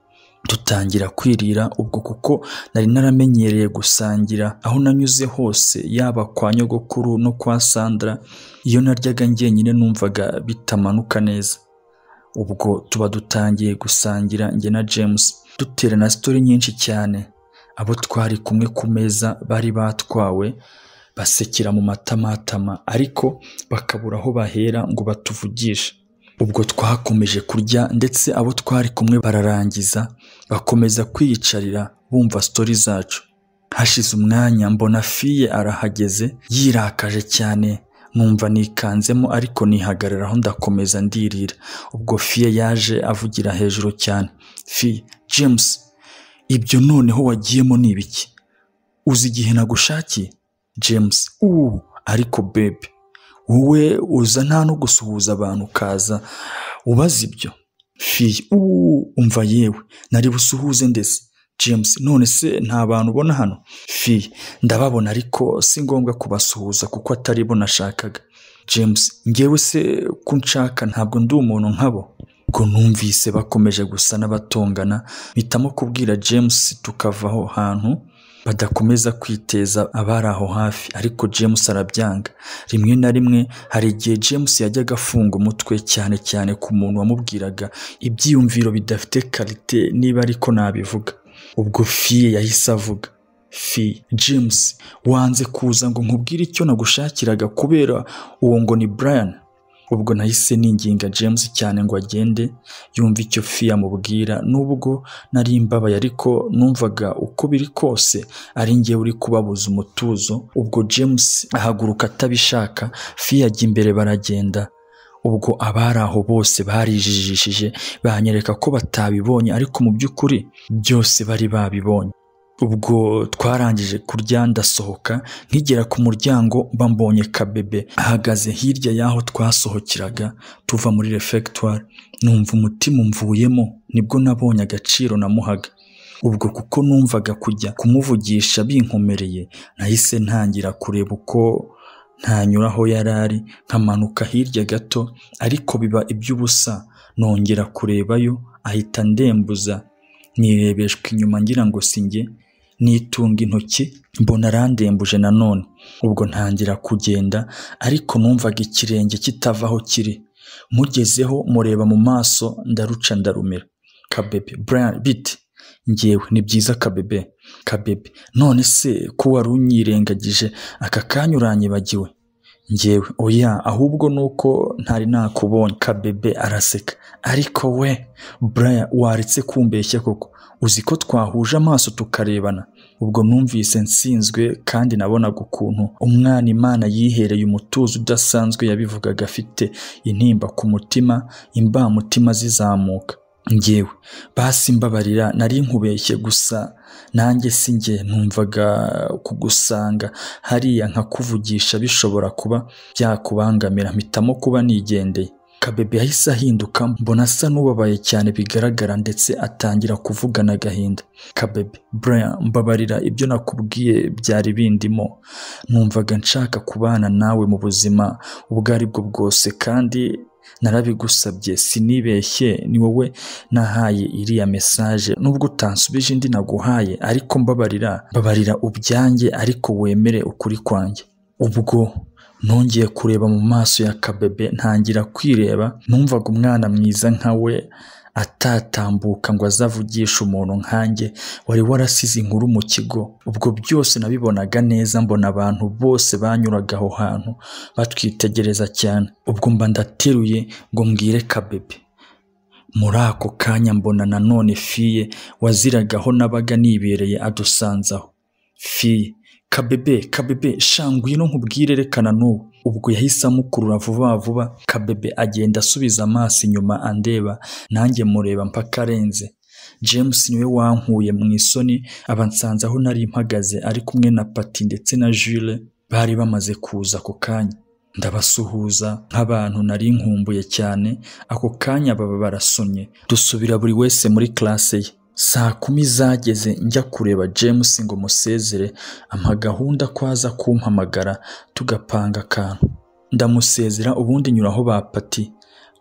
dutangira kwirira ubwo kuko nari naramenyereye gusangira aho nanyuze hose yaba kwa nyogokuru no kwa sandra iyo naryaga njyenyine numvaga bitamanuka neza ubwo tuba dutangiye gusangira njye na james duterana sitori nyinshi cyane abo twari kumwe ku meza bari batwawe basekera mu matamatama ariko bakabura aho bahera ngo batuvugishe ubwo twakomeje kurya ndetse abo twari kumwe bararangiza bakomeza kwiyicarira bumva sitori zacu hashize umwanya mbona fiye arahageze yirakaje cyane numva nikanzemo ariko nihagararaho ndakomeza ndirira ubwo fiye yaje avugira hejuru cyane fiye james ibyo noneho wagiyemo ni ibiki uzi igihe nagushakiye james ubu ariko bebe wowe uza nta no gusuhuza abantu ukaza ubaza ibyo fiye ubu umva yewe nari busuhuze ndetse james none se nta bantu ubona hano fi ndababona ariko si ngombwa kubasuhuza kuko atari bo nashakaga james ngewe se ko nshaka ntabwo ndi umuntu nkabo ubwo numvise bakomeje gusa n'abatongana mpitamo kubwira james tukava aho hantu badakomeza kwiteza abari aho hafi ariko james arabyanga rimwe na rimwe hari igihe james yajyaga afunga umutwe cyane cyane ku muntu wamubwiraga ibyiyumviro bidafite karite niba ariko nabivuga ubwo fiye yahise avuga fi james wanze kuza ngo nkubwire icyo nagushakiraga kubera uwo ngo ni brian ubwo nahise ninginga james cyane ngo agende yumve icyo fi amubwira nubwo nari mbabaye ariko numvaga uko biri kose ari njye uri kubabuza umutuzo ubwo james ahaguruka atabishaka fi ajya imbere baragenda ubwo abari aho bose barijijishije banyereka ko batabibonye ariko mu by'ukuri byose bari babibonye ubwo twarangije kurya ndasohoka nkigera ku muryango mbambonye kabebe ahagaze hirya y'aho twasohokeraga tuva muri refegitwari numva umutima umvuyemo nibwo nabonye agaciro namuhaga ubwo kuko numvaga kujya kumuvugisha binkomereye nahise ntangira kureba uko ntanyura aho yari ari nkamanuka hirya gato ariko biba iby'ubusa nongera kurebayo ahita ndembuza nirebeshwa inyuma ngira ngo singe nitunga intoki mbona arandembuje nanone ubwo ntangira kugenda ariko numvaga ikirenge kitava aho kiri mugezeho mureba mu maso ndaruca ndarumira kabebe Brian biti ngewe ni byiza kabebe kabebe none se ko wari unyirengagije aka kanya uranyibagiwe ngewe oya ahubwo ni uko ntari nakubonye kabebe araseka ariko we Brian waretse kumbeshya koko uzi ko twahuje amaso tukarebana ubwo numvise nsinzwe kandi nabonaga ukuntu umwana imana yihereye umutuzo udasanzwe yabivugaga afite intimba ku mutima imbamutima zizamuka ngewe basi mbabarira nari nkubeshye gusa nanjye si njye numvaga kugusanga hariya nkakuvugisha bishobora kuba byakubangamira mpitamo kuba nigendeye kabebe yahise ahinduka mbona asa n'ubabaye cyane bigaragara ndetse atangira kuvugana agahinda kabebe Brian mbabarira ibyo nakubwiye byari bindimo numvaga nshaka kubana nawe mu buzima ubwo ari bwo bwose kandi narabigusabye sinibeshye ni wowe nahaye iriya mesaje nubwo utansubije indi naguhaye ariko mbabarira mbabarira ubyanjye ariko wemere ukuri kwanjye ubwo nongeye kureba mu maso ya kabebe ntangira kwireba numvaga umwana mwiza nka we atatambuka ngo azavugishe umuntu nkanjye wari warasize inkuru mu kigo ubwo byose nabibonaga neza mbona abantu bose banyuraga aho hantu batwitegereza cyane ubwo mba ndateruye ngo mbwire kabebe muri ako kanya mbona nanone fiye waziraga aho nabaga nibereye adusanzaho fiye kabebe kabebe shangwino nkubwire rekana n'ubu ubwo yahise amukurura vuba vuba kabebe agenda asubiza amaso inyuma andeba nanjye mureba mpaka arenze james niwe wankuye mu isoni abansanze aho nari mpagaze ari kumwe na pati ndetse na jule bari bamaze kuza ako kanya ndabasuhuza nk'abantu nari nkumbuye cyane ako kanya baba barasomye dusubira buri wese muri classe ye saa kumi zageze njya kureba james ngo musezere ampa gahunda ko aza kumpamagara tugapanga akantu ndamusezera ubundi nyuraho ba pati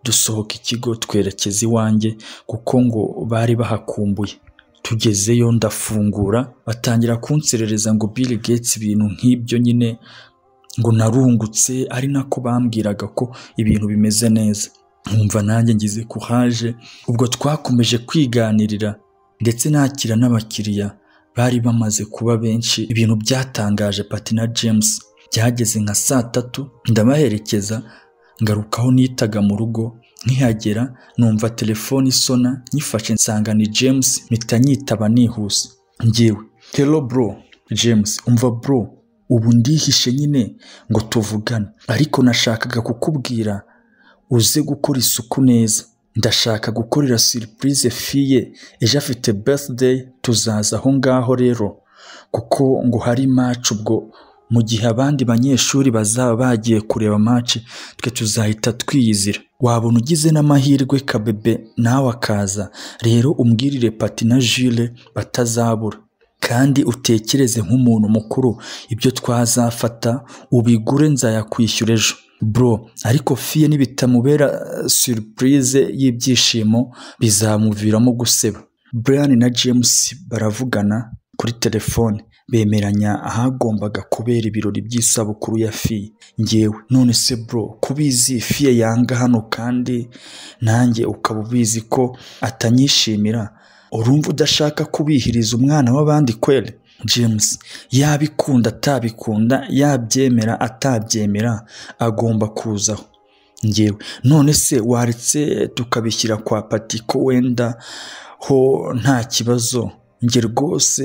dusohoka ikigo twerekeza iwanjye kuko ngo bari bahakumbuye tugezeyo ndafungura batangira kunserereza ngo Bill Gates ibintu nk'ibyo nyine ngo narungutse ari nako bambwiraga ko ibintu bimeze neza nkumva nanjye ngize kuhaje ubwo twakomeje kwiganirira ndetse nakira n'abakiriya bari bamaze kuba benshi ibintu byatangaje pati na james byageze nka saa tatu ndabaherekeza ngarukaho nitaga mu rugo nkihagera numva telefone isona nyifashe nsanga ni james mpita nyitaba nihuse ngewe hello bro james umva bro ubu ndihishe nyine ngo tuvugane ariko nashakaga kukubwira uze gukora isuku neza ndashaka gukorera surprise fiye ejo afite birthday tuzaza aho ngaho rero kuko ngo hari match ubwo mu gihe abandi banyeshuri bazaba bagiye kureba match twe tuzahita twiyizira wabona ugize n'amahirwe kabebe nawe akaza rero umbwirire pati na jule batazabura kandi utekereze nk'umuntu mukuru ibyo twazafata ubigure nzayakwishyura ejo bro ariko fiye nibitamubera surprise y'ibyishimo bizamuviramo guseba Brian na James baravugana kuri telefone bemeranya ahagombaga kubera ibirori by'isabukuru ya fiye ngewe none se bro kubizi fiye yanga hano kandi nanjye ukaba ubizi ko atanyishimira urumva udashaka kubihiriza umwana w'abandi kweli james yabikunda atabikunda yabyemera atabyemera agomba kuzaho ngewe none se waretse tukabishyira kwa pati ko wenda ho nta kibazo nge rwose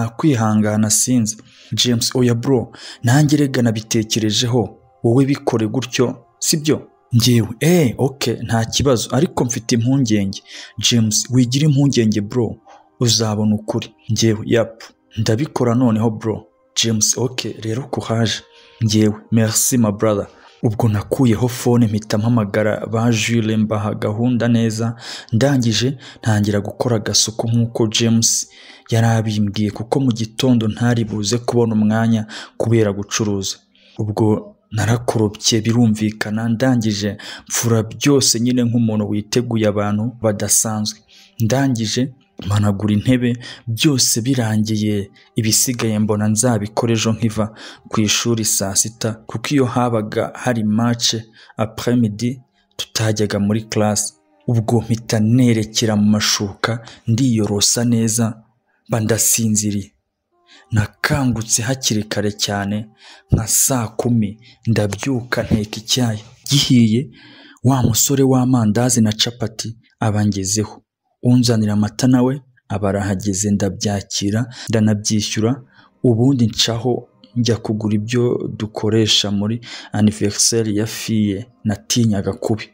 nakwihangana sinzi james oya bro nanjye rega nabitekerejeho wowe bikore gutyo sibyo ngewe eee oke nta kibazo ariko mfite impungenge james wigira impungenge bro uzabona ukuri ngewe yapu ndabikora noneho bro james ok rero kuhaje ngewe merci my brother ubwo nakuyeho fone mpita mpamagara ba jule mbaha gahunda neza ndangije ntangira gukora agasuku nk'uko james yari abimbwiye kuko mu gitondo ntari buze kubona umwanya kubera gucuruza ubwo narakorobye birumvikana ndangije mfura byose nyine nk'umuntu witeguye abantu badasanzwe ndangije managura intebe byose birangiye ibisigaye mbona nzabikora ejo nkiva ku ishuri saa sita kuko iyo habaga hari mace après midi utajyaga muri classe ubwo mpita nerekera mu mashuka ndiyorosa neza mba ndasinziriye nakangutse hakiri kare cyane nka saa kumi ndabyuka nteka icyayi gihiye wa musore w'amandazi na capati abangezeho unzanira amata nawe aba arahageze ndabyakira ndanabyishyura ubundi ncaho njya kugura ibyo dukoresha muri aniveriseri ya fiye natinyaga kubi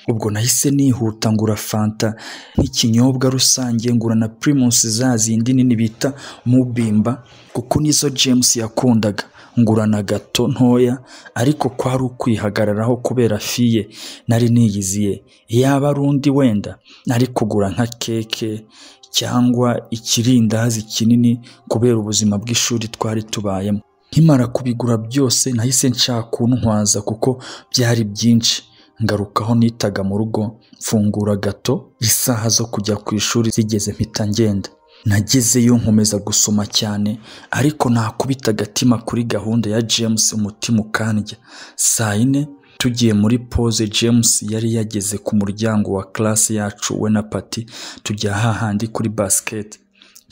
ubwo nahise nihuta ngura fanta nk'ikinyobwa rusange ngura na pirimusi za zindi nini bita mubimba kuko nizo james yakundaga ngura na gato ntoya ariko kwari ukwihagararaho kubera fiye nari niyiziye yaba ari undi wenda nari kugura nka keke cyangwa ikirindazi kinini kubera ubuzima bw'ishuri twari tubayemo nkimara kubigura byose nahise nshaka kuntwaza kuko byari byinshi ngarukaho nitaga mu rugo mfungura gato isaha zo kujya ku ishuri zigeze mpita ngenda nagezeyo nkomeza gusoma cyane ariko nakubita agatima kuri gahunda ya james umutima ukandya saa yine tugiye muri pose james yari yageze ku muryango wa classe yacu we na pati tujya hahandi kuri basiketi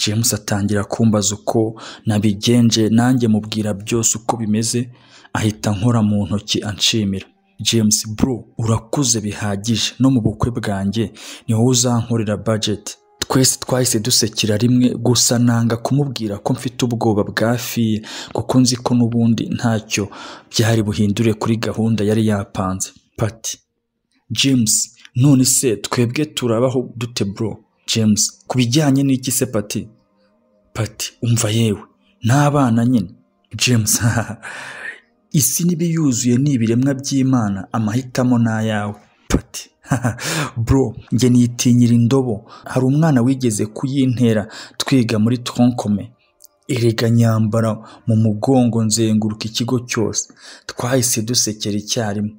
james atangira kumbaza uko nabigenje nanjye mubwira byose uko bimeze ahita nkora mu ntoki anshimira james bro urakuze bihagije no mu bukwe bwanjye ni wowe uzankorera budget twese twahise dusekera rimwe gusa nanga kumubwira ko mfite ubwoba bwa fiye kuko nzi ko n'ubundi ntacyo byari buhindure kuri gahunda yari yapanze pati james none se twebwe turabaho dute bro james ku bijyanye n'iki se pati pati umva yewe n'abana nyine james isi n'ibiyuzuye ni ibiremwa by'imana amahitamo ni ayawe pati bro njye nitinyira indobo hari umwana wigeze kuyintera twiga muri tronkome erega nyambara mu mugongo nzenguruka ikigo cyose twahise dusekera icyarimwe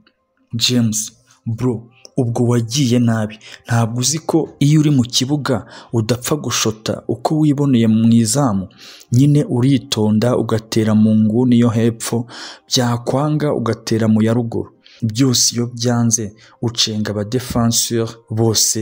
james bro ubwo wagiye nabi ntabwo uzi ko iyo uri mu kibuga udapfa gushota uko wiboneye mu izamu nyine uritonda ugatera mu nguni yo hepfo byakwanga ugatera mu ya ruguru byose iyo byanze ucenga abadefanseri bose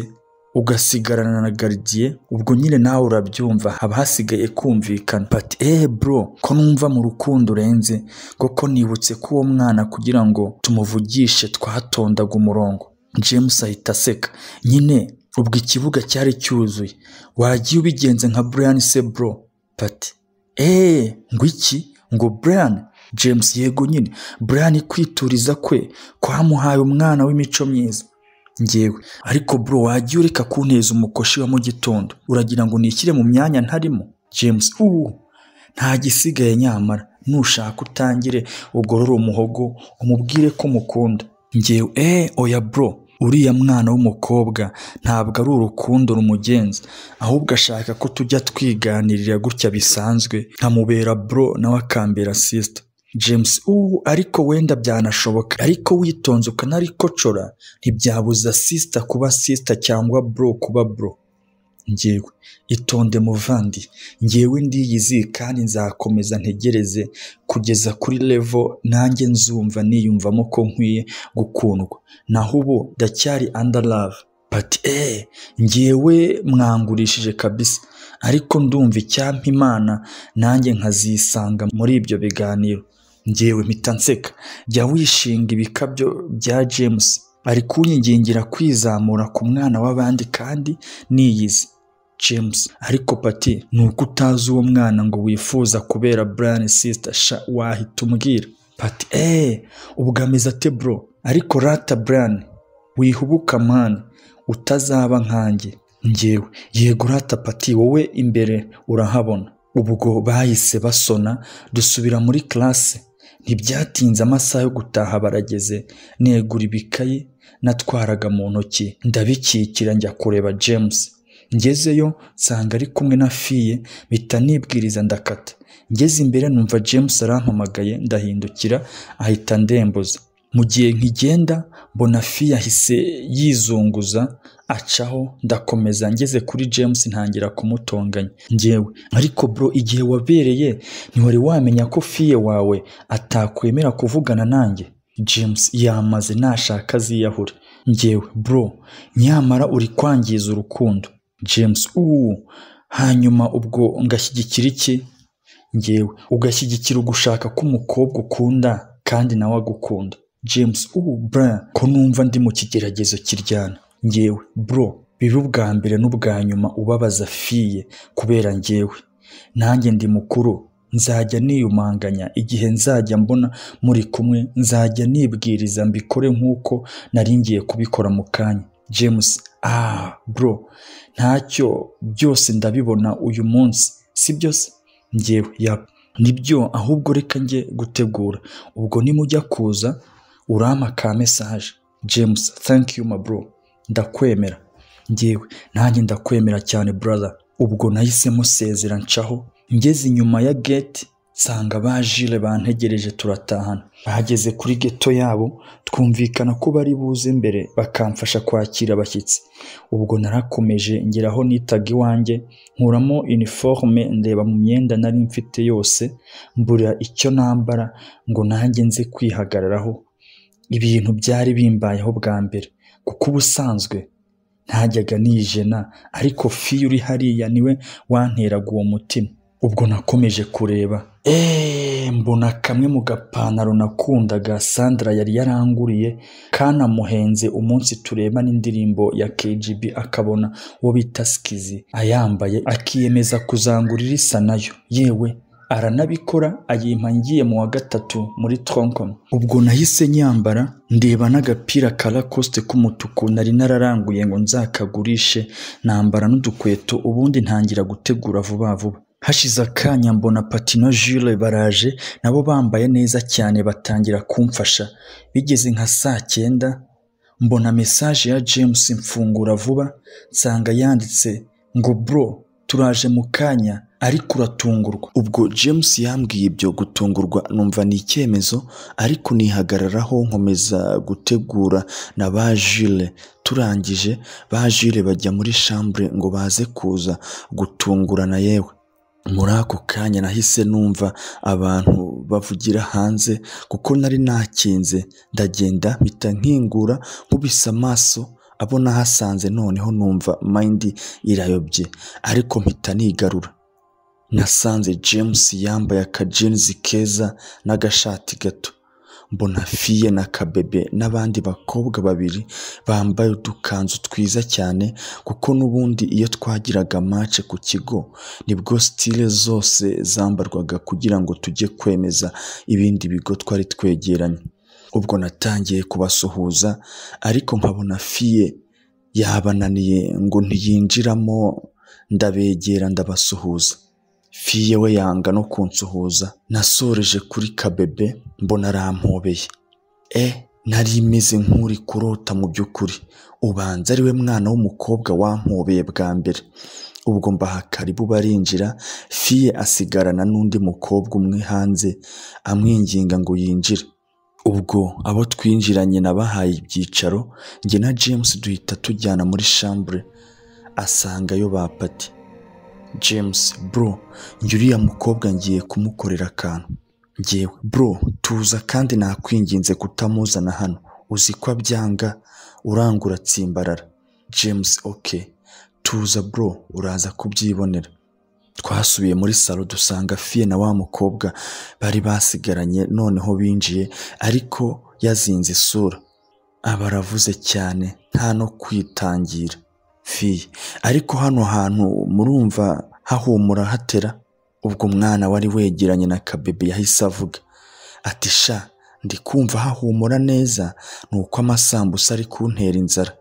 ugasigarana na garidiye ubwo nyine nawe urabyumva haba hasigaye kumvikana pati eee bro ko numva mu rukundo urenze kuko nibutse ko uwo mwana kugira ngo tumuvugishe twatondaga umurongo james ahita aseka nyine ubwo ikibuga cyari cyuzuye wagiye ubigenze nka brian se bro pati eee ngo iki ngo brian james yego nyine brian kwituriza kwe kwamuhaye umwana w'imico myiza ngewe ariko bro wagiye ureka kunteza umukoshi wa mu gitondo uragira ngo nishyire mu myanya ntarimo james ubu nta gisigaye nyamara nushaka utangire ugorore umuhogo umubwire ko mukunda ngewe eee oya bro uriya mwana w'umukobwa ntabwo ari urukundo rumugenza ahubwo ashaka ko tujya twiganirira gutya bisanzwe nkamubera bro nawe akambera sisita james ubu ariko wenda byanashoboka ariko witonze ukanarikocora ntibyabuza sisita kuba sisita cyangwa bro kuba bro ngewe itonde muvandi ngewe ndiyizi kandi nzakomeza ntegereze kugeza kuri levo nanjye nzumva niyumvamo ko nkwiye gukundwa naho ubu ndacyari andalave pati eee ngewe mwangurishije kabisa ariko ndumva icyampa imana nanjye nkazisanga muri ibyo biganiro ngewe mpita nseka jya wishinga ibikabyo bya james ari kunyigingira kwizamura ku mwana w'abandi kandi niyizi james ariko pati ni uko utazi uwo mwana ngo wifuza kubera brian sisita sha wahita umbwira pati eee ubwo ameze ate bro ariko rata brian wihubuka mani utazaba nkanjye ngewe yego rata pati wowe imbere urahabona ubwo bahise basona dusubira muri classe ntibyatinze amasaha yo gutaha barageze negura ibikayi natwaraga mu ntoki ndabikikira njya kureba james ngezeyo nsanga ari kumwe na fiye mpita nibwiriza ndakata ngeze imbere numva james arampamagaye ndahindukira ahita ndembuza mu gihe nkigenda mbona fiye ahise yizunguza acaho ndakomeza ngeze kuri james ntangira kumutonganya ngewe ariko bro igihe wabereye ntiwari wamenya ko fiye wawe atakwemera kuvugana nanjye james yamaze nashaka aziyahura ngewe bro nyamara uri kwangiza urukundo james uuu hanyuma ubwo ngashyigikira iki ngewe ugashyigikira ugushaka k'umukobwa ukunda kandi nawe agukunda james ubu bra ko numva ndi mu kigeragezo kiryana ngewe bro bibe ubwa mbere n'ubwa nyuma ubabaza fiye kubera ngewe nanjye ndi mukuru nzajya niyumanganya igihe nzajya mbona muri kumwe nzajya nibwiriza mbikore nk'uko nari ngiye kubikora mu kanya james ah bro ntacyo byose ndabibona uyu munsi si byose ngewe yap nibyo ahubwo reka njye gutegura ubwo nimujya kuza urampa ka mesaje james thank you my bro ndakwemera ngewe nanjye ndakwemera cyane brother ubwo nahise musezera ncaho ngeze inyuma ya gate nsanga ba jire bantegereje turatahana bahageze kuri geto yabo twumvikana ko bari buze mbere bakamfasha kwakira abashyitsi ubwo narakomeje ngeraho nitaga iwanjye nkuramo iniforume ndeba mu myenda nari mfite yose mbura icyo nambara ngo nanjye nze kwihagararaho ibintu byari bimbayeho bwa mbere kuko ubusanzwe ntajyaga nijena ariko fiyo uri hariya niwe wanteraga uwo mutima ubwo nakomeje kureba eee mbona kamwe mu gapantaro nakundaga sandra yari yaranguriye kanamuhenze umunsi tureba n'indirimbo ya kgb akabona uwo bita sikizi ayambaye akiyemeza kuzangurira isa nayo yewe aranabikora ayimpa ngiye mu wa gatatu muri tronkom ubwo nahise nyambara ndeba n'agapira ka lacoste k'umutuku nari nararanguye ngo nzakagurishe nambara n'udukweto ubundi ntangira gutegura vuba vuba hashize akanya mbona patino jule baraje nabo bambaye neza cyane batangira kumfasha bigeze nka saa cyenda mbona mesaje ya james mfungura vuba nsanga yanditse ngo bro turaje mu kanya ariko uratungurwa ubwo james yambwiye ibyo gutungurwa numva ni icyemezo ariko nihagararaho nkomeza gutegura na ba jule turangije ba jule bajya muri shambure ngo baze kuza gutungurana yewe muri ako kanya nahise numva abantu bavugira hanze kuko nari nakinze ndagenda mpita nkingura nkubise amaso abo nahasanze noneho numva mayindi irayobye ariko mpita nigarura nasanze james yambaye akajenizi keza n'agashati gato mbona fiye na kabebe n'abandi bakobwa babiri bambaye udukanzu twiza cyane kuko n'ubundi iyo twagiraga mace ku kigo nibwo sitire zose zambarwaga kugira ngo tujye kwemeza ibindi bigo twari twegeranye ubwo natangiye kubasuhuza ariko nkabona fiye yabananiye ngo ntiyinjiramo ndabegera ndabasuhuza fiye we yanga no kunsuhuza nasoreje kuri kabebe mbona arampobeye e nari imeze nk'uri kurota mu by'ukuri ubanza ari we mwana w'umukobwa wampobeye bwa mbere ubwo mbaha karibu barinjira fiye asigarana n'undi mukobwa umwe hanze amwinginga ngo yinjire ubwo abo twinjiranye nabahaye ibyicaro njye na james duhita tujyana muri shambure asangayo bapati james bro njye uriya mukobwa ngiye kumukorera akantu ngewe bro tuza kandi nakwinginze kutamuzana hano uzi ko abyanga urangura atsimbarara james ok tuza bro uraza kubyibonera twasubiye muri salo dusanga fiye na wa mukobwa bari basigaranye noneho binjiye ariko yazinze isura aba aravuze cyane nta no kwitangira fiye ariko hano hantu murumva hahumura hatera ubwo umwana wari wegeranye na kabebe yahise avuga ati sha ndi kumva hahumura neza ni uko amasambusa ari kuntera inzara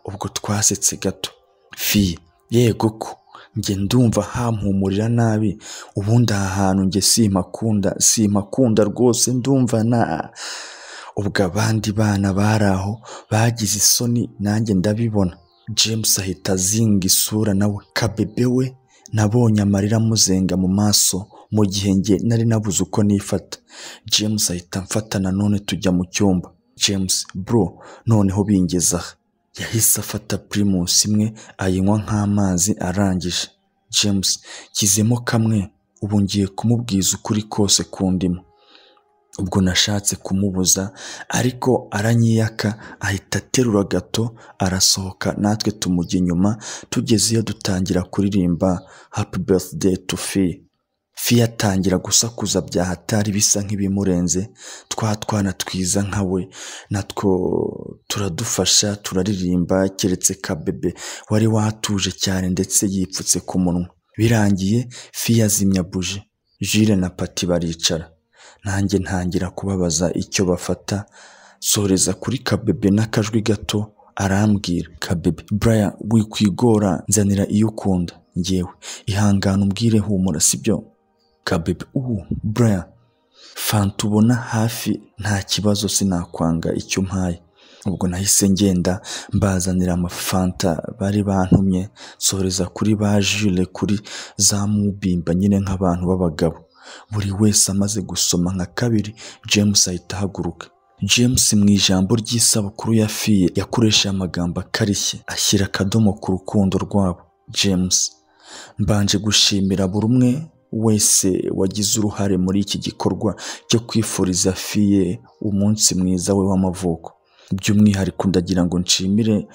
ubwo twasetse gato fiye yego ko njye ndumva hampumurira nabi ubundi aha hantu njye simpakunda simpakunda rwose ndumva na ubwo abandi bana bari aho bagize isoni nanjye ndabibona james ahita azinga isura nawe kabebe we nabonye amarira amuzenga mu maso mu gihe nge nari nabuze uko nifata james ahita amfata nanone tujya mu cyumba james bro noneho bingeze aha yahise afata pirimusi imwe ayinywa nk'amazi arangije james kizemo kamwe ubu ngiye kumubwiza ukuri kose kundimo ubwo nashatse kumubuza ariko aranyiyaka ahita aterura gato arasohoka natwe tumujya inyuma tugeze iyo dutangira kuririmba happy birthday to fi fi yatangira gusakuza bya hatari bisa nk'ibimurenze twa twana twiza nka we natwo turadufasha turaririmba keretse kabebe wari watuje cyane ndetse yipfutse ku munwa birangiye fi yazimya buji jire na pati baricara nanjye ntangira kubabaza icyo bafata soreza kuri kabebe n'akajwi gato arambwira kabebe buraya wikwigora nzanira iyo ukunda ngewe ihangana umbwire humura sibyo kabebe ubu buraya fanta ubona hafi nta kibazo sinakwanga icyo umpaye ubwo nahise ngenda mbazanira amafanta bari bantumye soreza kuri ba jure kuri za mubimba nyine nk'abantu b'abagabo buri wese amaze gusoma nka kabiri james ahita ahaguruka james mu ijambo ry'isabukuru ya fiye yakoresheje amagambo akarishye ashyira akadomo ku rukundo rwabo james mbanje gushimira buri umwe wese wagize uruhare muri iki gikorwa cyo kwifuriza fiye umunsi mwiza we w'amavuko by'umwihariko ndagira ngo nshimire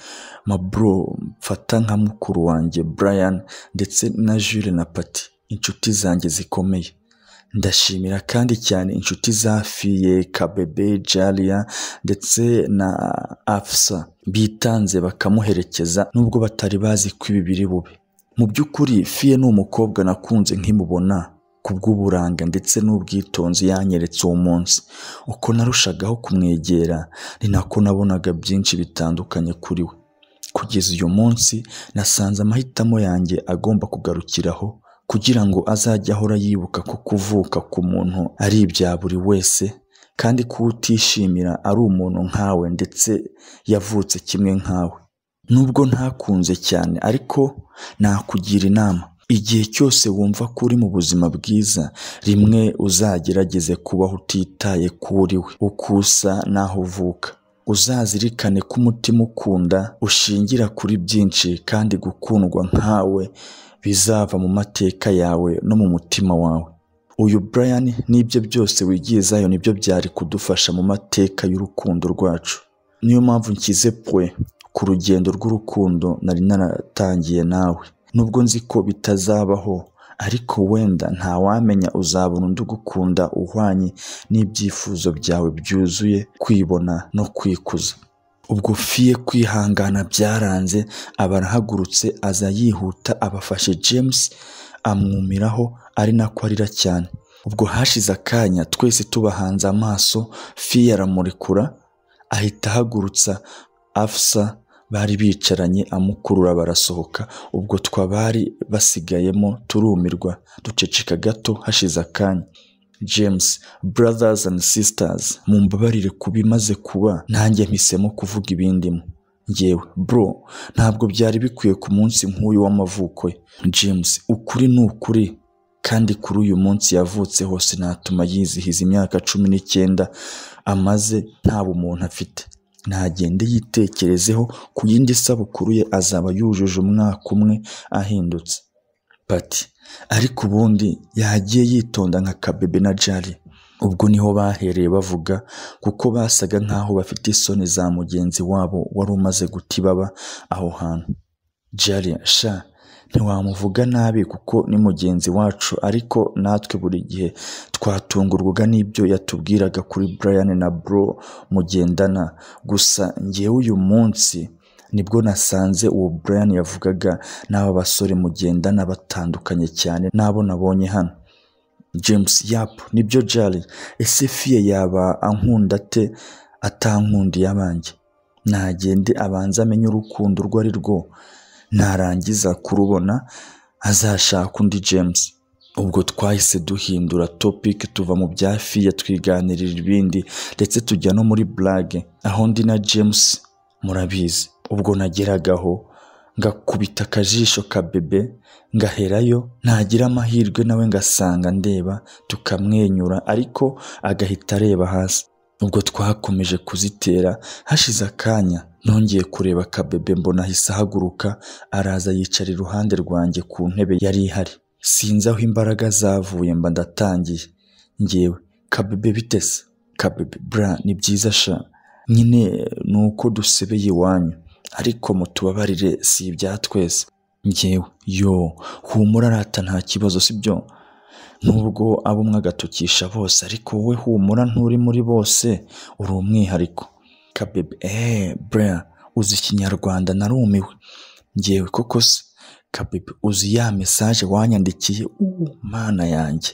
maburo mfata nka mukuru wanjye brian ndetse na jule na pati inshuti zanjye zikomeye ndashimira kandi cyane inshuti za fiye kabebe jariya ndetse na afsa bitanze bakamuherekeza nubwo batari bazi ko ibi biri bube mu by'ukuri fiye ni umukobwa nakunze nkimubona ku bw'uburanga ndetse n'ubwitonzi yanyeretse uwo munsi uko narushagaho kumwegera ni nako nabonaga byinshi bitandukanye kuri we kugeza uyu munsi nasanze amahitamo yanjye agomba kugarukiraho kugira ngo azajye ahora yibuka ko kuvuka ku muntu ari ibya buri wese kandi ko utishimira ari umuntu nkawe ndetse yavutse kimwe nkawe nubwo ntakunze cyane ariko nakugira inama igihe cyose wumva ko uri mu buzima bwiza rimwe uzagerageze kubaho utitaye ku uri we uko usa n'aho uvuka uzazirikane ko umutima ukunda ushingira kuri byinshi kandi gukundwa nkawe bizava mu mateka yawe no mu mutima wawe uyu brian n'ibyo byose wigizayo nibyo byari kudufasha mu mateka y'urukundo rwacu niyo mpamvu nshyize pwe ku rugendo rw'urukundo nari naratangiye nawe nubwo nzi ko bitazabaho ariko wenda ntawamenya uzabona undi ugukunda uhwanye n'ibyifuzo byawe byuzuye kwibona no kwikuza ubwo fiye kwihangana byaranze aba arahagurutse aza yihuta abafashe james amwumiraho ari nako arira cyane ubwo hashize akanya twese tubahanze amaso fiye aramurekura ahita ahagurutsa afsa bari bicaranye amukurura barasohoka ubwo twabari basigayemo turumirwa duceceka gato hashize akanya james brothers and sisters mumbabarire ku bimaze kuba nanjye mpisemo kuvuga ibindimo ngewe bro ntabwo byari bikwiye ku munsi nk'uyu w'amavuko ye james ukuri ni ukuri kandi kuri uyu munsi yavutse hose natuma yizihiza imyaka cumi n'icyenda amaze nta bumuntu afite ntagende yitekerezeho ku yindi sabukuru ye azaba yujuje umwaka umwe ahindutse pati ariko ubundi yagiye yitonda nka kabebe na jari ubwo niho bahereye bavuga kuko basaga nk'aho bafite isoni za mugenzi wabo wari umaze guta ibaba aho hantu jari sha ntiwamuvuga nabi kuko ni mugenzi wacu ariko natwe buri gihe twatungurwaga n'ibyo yatubwiraga kuri brian na bro mugendana gusa ngewe uyu munsi nibwo nasanze uwo brian yavugaga n'aba basore mugendana batandukanye cyane n'abo nabonye hano james yapu nibyo jari ese fiye yaba ankunda te atankundiye abanjye nagende abanza amenye urukundo urwo ari rwo narangiza kurubona azashaka undi james ubwo twahise duhindura topic tuva mu bya fiye twiganirira ibindi ndetse tujya no muri burage aho ndi na james murabizi ubwo nageragaho ngakubita akajisho ka bebe ngaherayo nagira amahirwe nawe ngasanga ndeba tukamwenyura ariko agahita areba hasi ubwo twakomeje kuzitera hashize akanya nongeye kureba kabebe mbona ahise ahaguruka araza yicara iruhande rwanjye ku ntebe yari ihari sinzi aho imbaraga zavuye mba ndatangiye ngewe kabebe bitese kabebi bura ni byiza sha nyine ni uko dusebeye iwanyu ariko mutubabarire si ibya twese ngewe yo humura arata nta kibazo sibyo nubwo abo mwagatukisha bose ariko wowe humura nturi muri bose uri umwihariko kabebi eee bura uzi ikinyarwanda narumiwe ngewe koko se kabebi uzi ya mesaje wanyandikiye ubu mana yanjye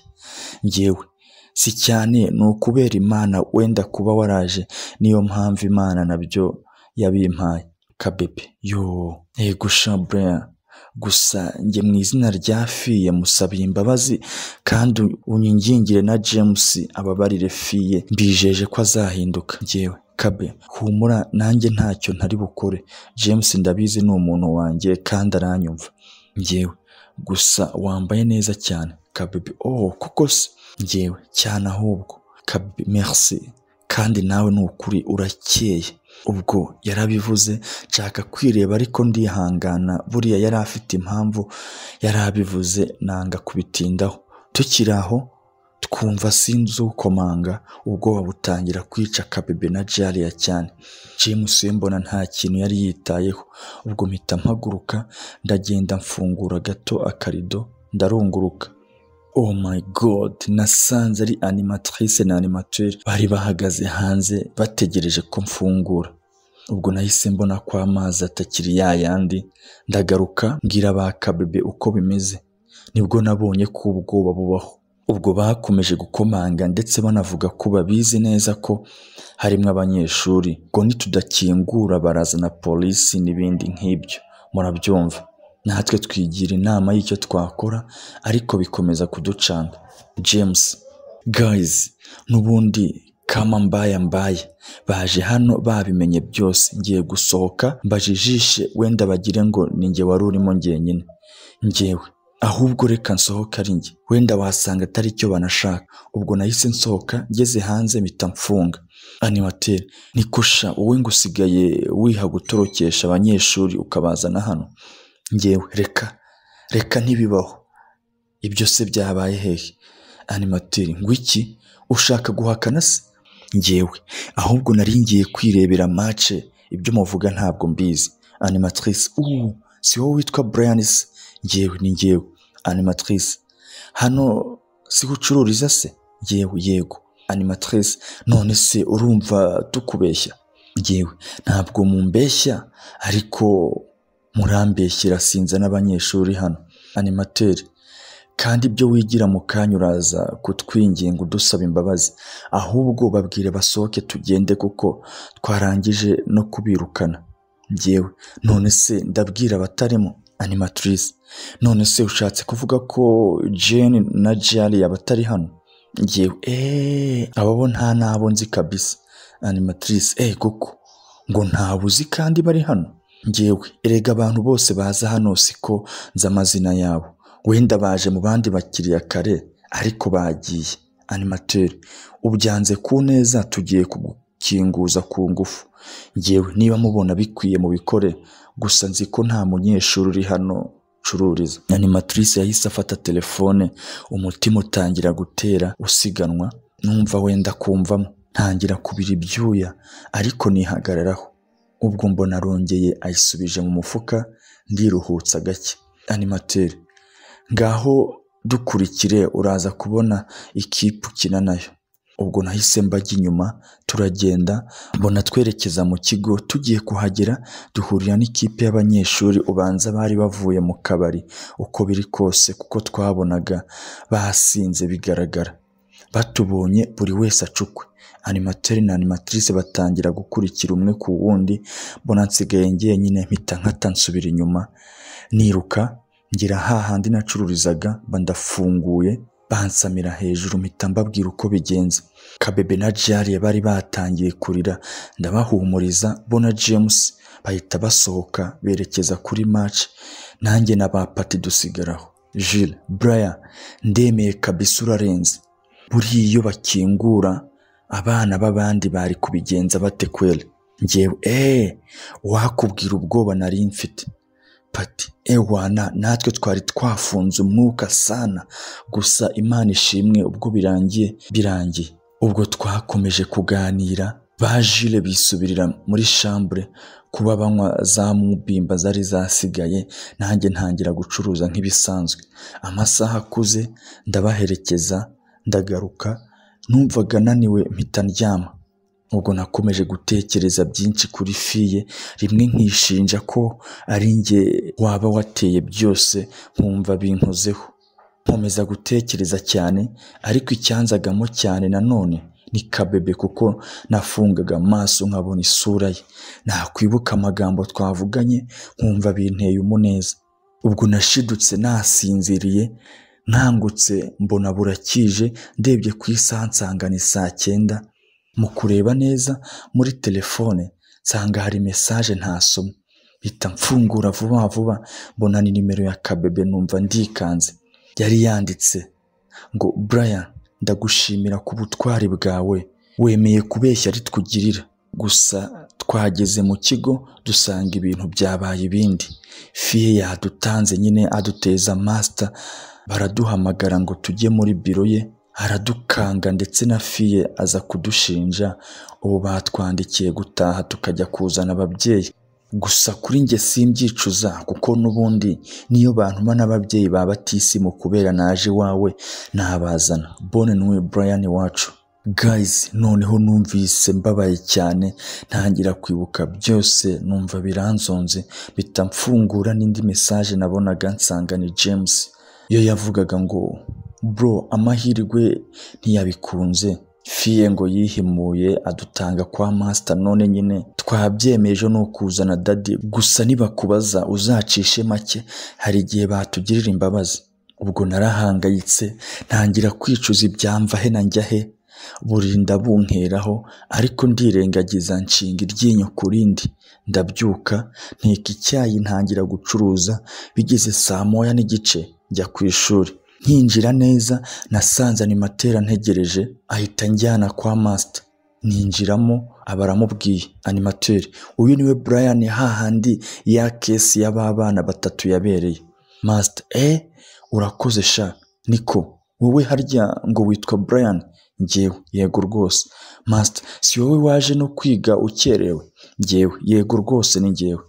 ngewe si cyane ni ukubera imana wenda kuba waraje niyo mpamvu imana nabyo yabimpaye kabebi yo yego shabreya gusa njye mu izina ryafiye musabiye imbabazi kandi unyingingire na james ababarire fiye mbijeje ko azahinduka ngewe kabe humura nanjye ntacyo ntari bukore james ndabizi ni umuntu wanjye kandi aranyumva ngewe gusa wambaye neza cyane kabebi oh kuko se ngewe cyane ahubwo kabebi merci kandi nawe ni ukuri urakeye ubwo yarabivuze nshaka kwireba ariko ndihangana buriya yari afite impamvu yari abivuze nanga kubitindaho tukiri aho twumva sinzi ukomanga ubwoba butangira kwica kabebe na jariya cyane james we mbona nta kintu yari yitayeho ubwo mpita mpaguruka ndagenda mfungura gato akarido ndarunguruka oh my god nasanze ari animatrice na animateur bari bahagaze hanze bategereje ko mfungura ubwo nahise mbona ko amazi atakiri ya yandi ndagaruka mbwira ba kabebe uko bimeze nibwo nabonye ko ubwoba bubaho ubwo bakomeje gukomanga ndetse banavuga ko babizi neza ko harimo abanyeshuri ngo nitudakingura barazana polisi n'ibindi nk'ibyo murabyumva natwe twigira inama y'icyo twakora ariko bikomeza kuducanga james guys n'ubundi kama mbaya mbaye baje hano babimenye byose ngiye gusohoka mbajijishe wenda bagire ngo ni njye wari urimo njyenyine ngewe ahubwo reka nsohoka ari njye wenda wasanga atari icyo banashaka ubwo nahise nsohoka ngeze hanze mpita mfunga animateri nikusha wowe ngo usigaye wiha gutorokesha abanyeshuri ukabazana hano ngewe reka reka ntibibaho ibyo se byabaye hehe animateri ngo iki ushaka guhakana se ngewe ahubwo nari ngiye kwirebera mace ibyo muvuga ntabwo mbizi animatrice ubu si wowe witwa brian se ngewe ni ngewe animatrice hano si ucururiza se ngewe yego animatrice none se urumva tukubeshya ngewe ntabwo mumbeshya ariko murambeshyira sinza n'abanyeshuri hano animateri kandi ibyo wigira mu kanya uraza kutwinginga udusaba imbabazi ahubwo babwire basohoke tugende kuko twarangije no kubirukana ngewe none se ndabwira abatarimo animatrice none se ushatse kuvuga ko jane na jari abatari hano ngewe eee ababo nta nabo nzi kabisa animatrice eee koko ngo ntawe uzi kandi bari hano ngewe erega abantu bose baza hano siko nzi amazina yabo wenda baje mu bandi bakiriya kare ariko bagiye animateri ubyanze ku neza tugiye kugukinguza ku ngufu ngewe niba mubona bikwiye mu bikore gusa nzi ko nta munyeshuri uri hano ucururiza animatrice yahise afata telefone umutima utangira gutera usiganwa numva wenda kumvamo ntangira kubira ibyuya ariko nihagararaho ubwo mbona arongeye ayisubije mu mufuka ndiruhutsa gake animateri ngaho dukurikire uraza kubona ikipe ukina nayo ubwo nahise mbajya inyuma turagenda mbona twerekeza mu kigo tugiye kuhagera duhurira n'ikipe y'abanyeshuri ubanza bari bavuye mu kabari uko biri kose kuko twabonaga basinze bigaragara batubonye buri wese acukwe animateri na animatrice batangira gukurikira umwe ku wundi mbona nsigaye ngenyine mpita nkata nsubira inyuma niruka ngira hahandi nacururizaga mba ndafunguye bansamira hejuru mpita mbabwira uko bigenze kabebe na jariye bari batangiye kurira ndabahumuriza bo na james bahita basohoka berekeza kuri match nanjye na ba pati dusigaraho Jules buraya ndemeye kabisa urarenze buriya iyo bakingura abana b'abandi bari kubigenza bate kweli ngewe eee wakubwira ubwoba nari mfite pati ewana natwe twari twafunze umwuka sana gusa imana ishimwe ubwo birangiye birangiye ubwo twakomeje kuganira ba jile bisubirira muri shambure kuba banywa za mubimba zari zasigaye nanjye ntangira gucuruza nk'ibisanzwe amasaha akuze ndabaherekeza ndagaruka numvaga naniwe mpita ndyama ubwo nakomeje gutekereza byinshi kuri fiye rimwe nkishinja ko ari njye waba wateye byose nkumva binkozeho nkomeza gutekereza cyane ariko icyanzagamo cyane nanone ni kabebe kuko nafungaga amaso nkabona isura ye nakwibuka amagambo twavuganye nkumva binteye umuneza ubwo nashidutse nasinziriye nkangutse mbona burakije ndebye ku isaha nsanga ni saa cyenda mu kureba neza muri telefone nsanga hari mesaje ntasoma mpita mfungura vuba vuba mbona ni nimero ya kabebe numva ndikanze yari yanditse ngo Brian ndagushimira ku butwari bwawe wemeye kubeshya ari twugirira gusa twageze mu kigo dusanga ibintu byabaye ibindi fiye yadutanze nyine aduteza masita baraduhamagara ngo tujye muri biro ye aradukanga ndetse na fiye aza kudushinja ubu batwandikiye gutaha tukajya kuzana ababyeyi gusa kuri njye simbyicuza kuko n'ubundi niyo bantuma n'ababyeyi ba batisimu kubera naje iwawe nabazana bone niwe Brian wacu gayizi noneho numvise mbabaye cyane ntangira kwibuka byose numva biranzonze mpita mfungura n'indi mesaje nabonaga nsanga ni James yo yavugaga ngo bro amahirwe ntiyabikunze fiye ngo yihimuye adutanga kwa masita none nyine twabyemeje ni ukuzana dadi gusa nibakubaza uzacishe make hari igihe batugirira imbabazi ubwo narahangayitse ntangira kwicuza ibyamva he na njya he burinda bunkeraho ariko ndirengagiza nshinga iryinyo ku rindi ndabyuka nteka icyayi ntangira gucuruza bigeze saa moya n'igice njya ku ishuri nkinjira neza nasanze ni matera ntegereje ahita njyana kwa masita ninjiramo abaramubwiye animateri uyu niwe Brian hahandi ya kesi y'ababana batatu yabereye masita eh urakoze sha niko wowe harya ngo witwa Brian ngewe yego rwose masita si wowe waje no kwiga ukerewe ngewe yego rwose ni ngewe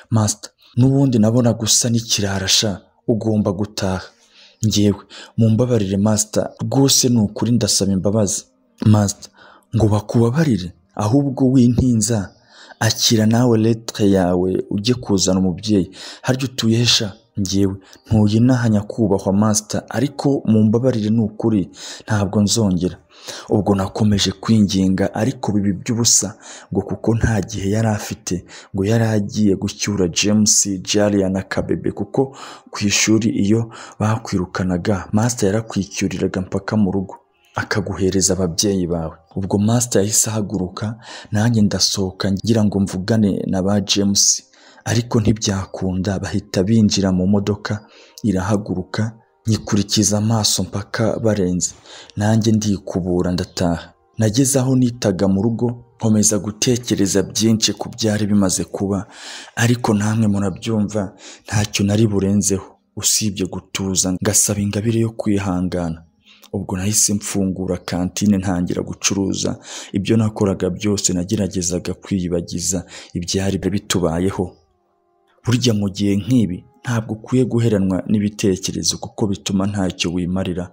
masita n'ubundi nabona gusa n'ikirara sha ugomba gutaha ngewe mumbabarire masita rwose ni ukuri ndasaba imbabazi masita ngo bakubabarire ahubwo wintinza akira nawe letire yawe ujye kuzana umubyeyi harya utuyesha ngewe ntuye kubahwa masita ariko mumbabarire ni ukuri ntabwo nzongera ubwo nakomeje kwinginga ariko bibi by'ubusa ngo kuko nta gihe yari afite ngo yari agiye gucyura james jariya na kabebe kuko ku ishuri iyo bakwirukanaga masita yarakwicyuriraga mpaka mu rugo akaguhereza ababyeyi bawe ubwo masita yahise ahaguruka nanjye ndasohoka ngira ngo mvugane na ba james ariko ntibyakunda bahita binjira mu modoka irahaguruka nyikurikiza amaso mpaka barenze nanjye ndikubura ndataha nageze aho nitaga mu rugo nkomeza gutekereza byinshi ku byari bimaze kuba ariko namwe murabyumva ntacyo nari burenzeho usibye gutuza ngasaba ingabire yo kwihangana ubwo nahise mfungura kantine ntangira gucuruza ibyo nakoraga byose nageragezaga kwiyibagiza ibyari bitubayeho burya mu gihe nk'ibi ntabwo ukwiye guheranwa n'ibitekerezo kuko bituma ntacyo wimarira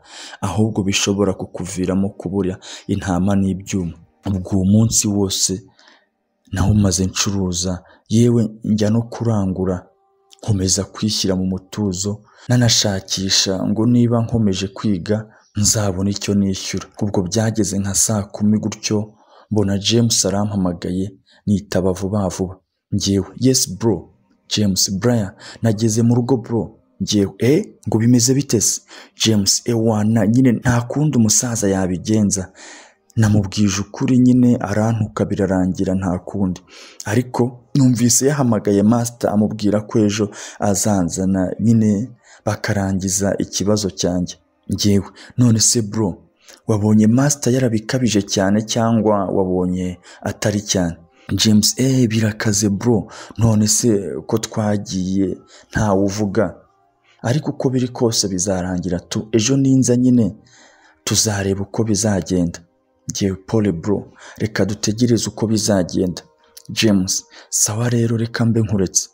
ahubwo bishobora kukuviramo kubura intama n'ibyuma ubwo uwo munsi wose naho umaze ncuruza yewe njya no kurangura nkomeza kwishyira mu mutuzo nanashakisha ngo niba nkomeje kwiga nzabona icyo nishyura ubwo byageze nka saa kumi gutyo mbona james arampamagaye nitaba vuba vuba ngewe yesi bro james Brian nageze mu rugo bro ngewe eh ngo bimeze bite se james ewana nyine nta kundi umusaza yabigenza namubwije ukuri nyine arantuka birarangira nta kundi ariko numvise yahamagaye masita amubwira ko ejo azanzana nyine bakarangiza ikibazo cyanjye ngewe none se bro wabonye masita yarabikabije cyane cyangwa wabonye atari cyane james eee birakaze bro none se ko twagiye ntawe uvuga ariko uko biri kose bizarangira tu ejo ninza nyine tuzareba uko bizagenda Yewe pole bro reka dutegereze uko bizagenda james sawa rero reka mbe nkuretse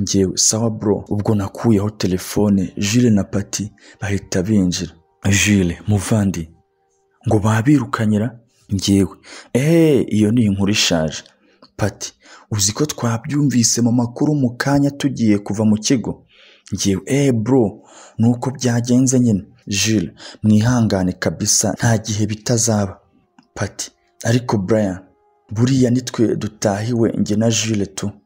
ngewe sawa bro ubwo nakuyeho telefone jile na pati bahita binjira jile muvandi ngo babirukanyira ngewe eee iyo ni inkuru ishaje pati uzi ko twabyumvise mu makuru mu kanya tugiye kuva mu kigo ngewe eee bro ni uko byagenze nyine jile mwihangane kabisa nta gihe bitazaba pati ariko brian buriya nitwe dutahiwe njye na jile tu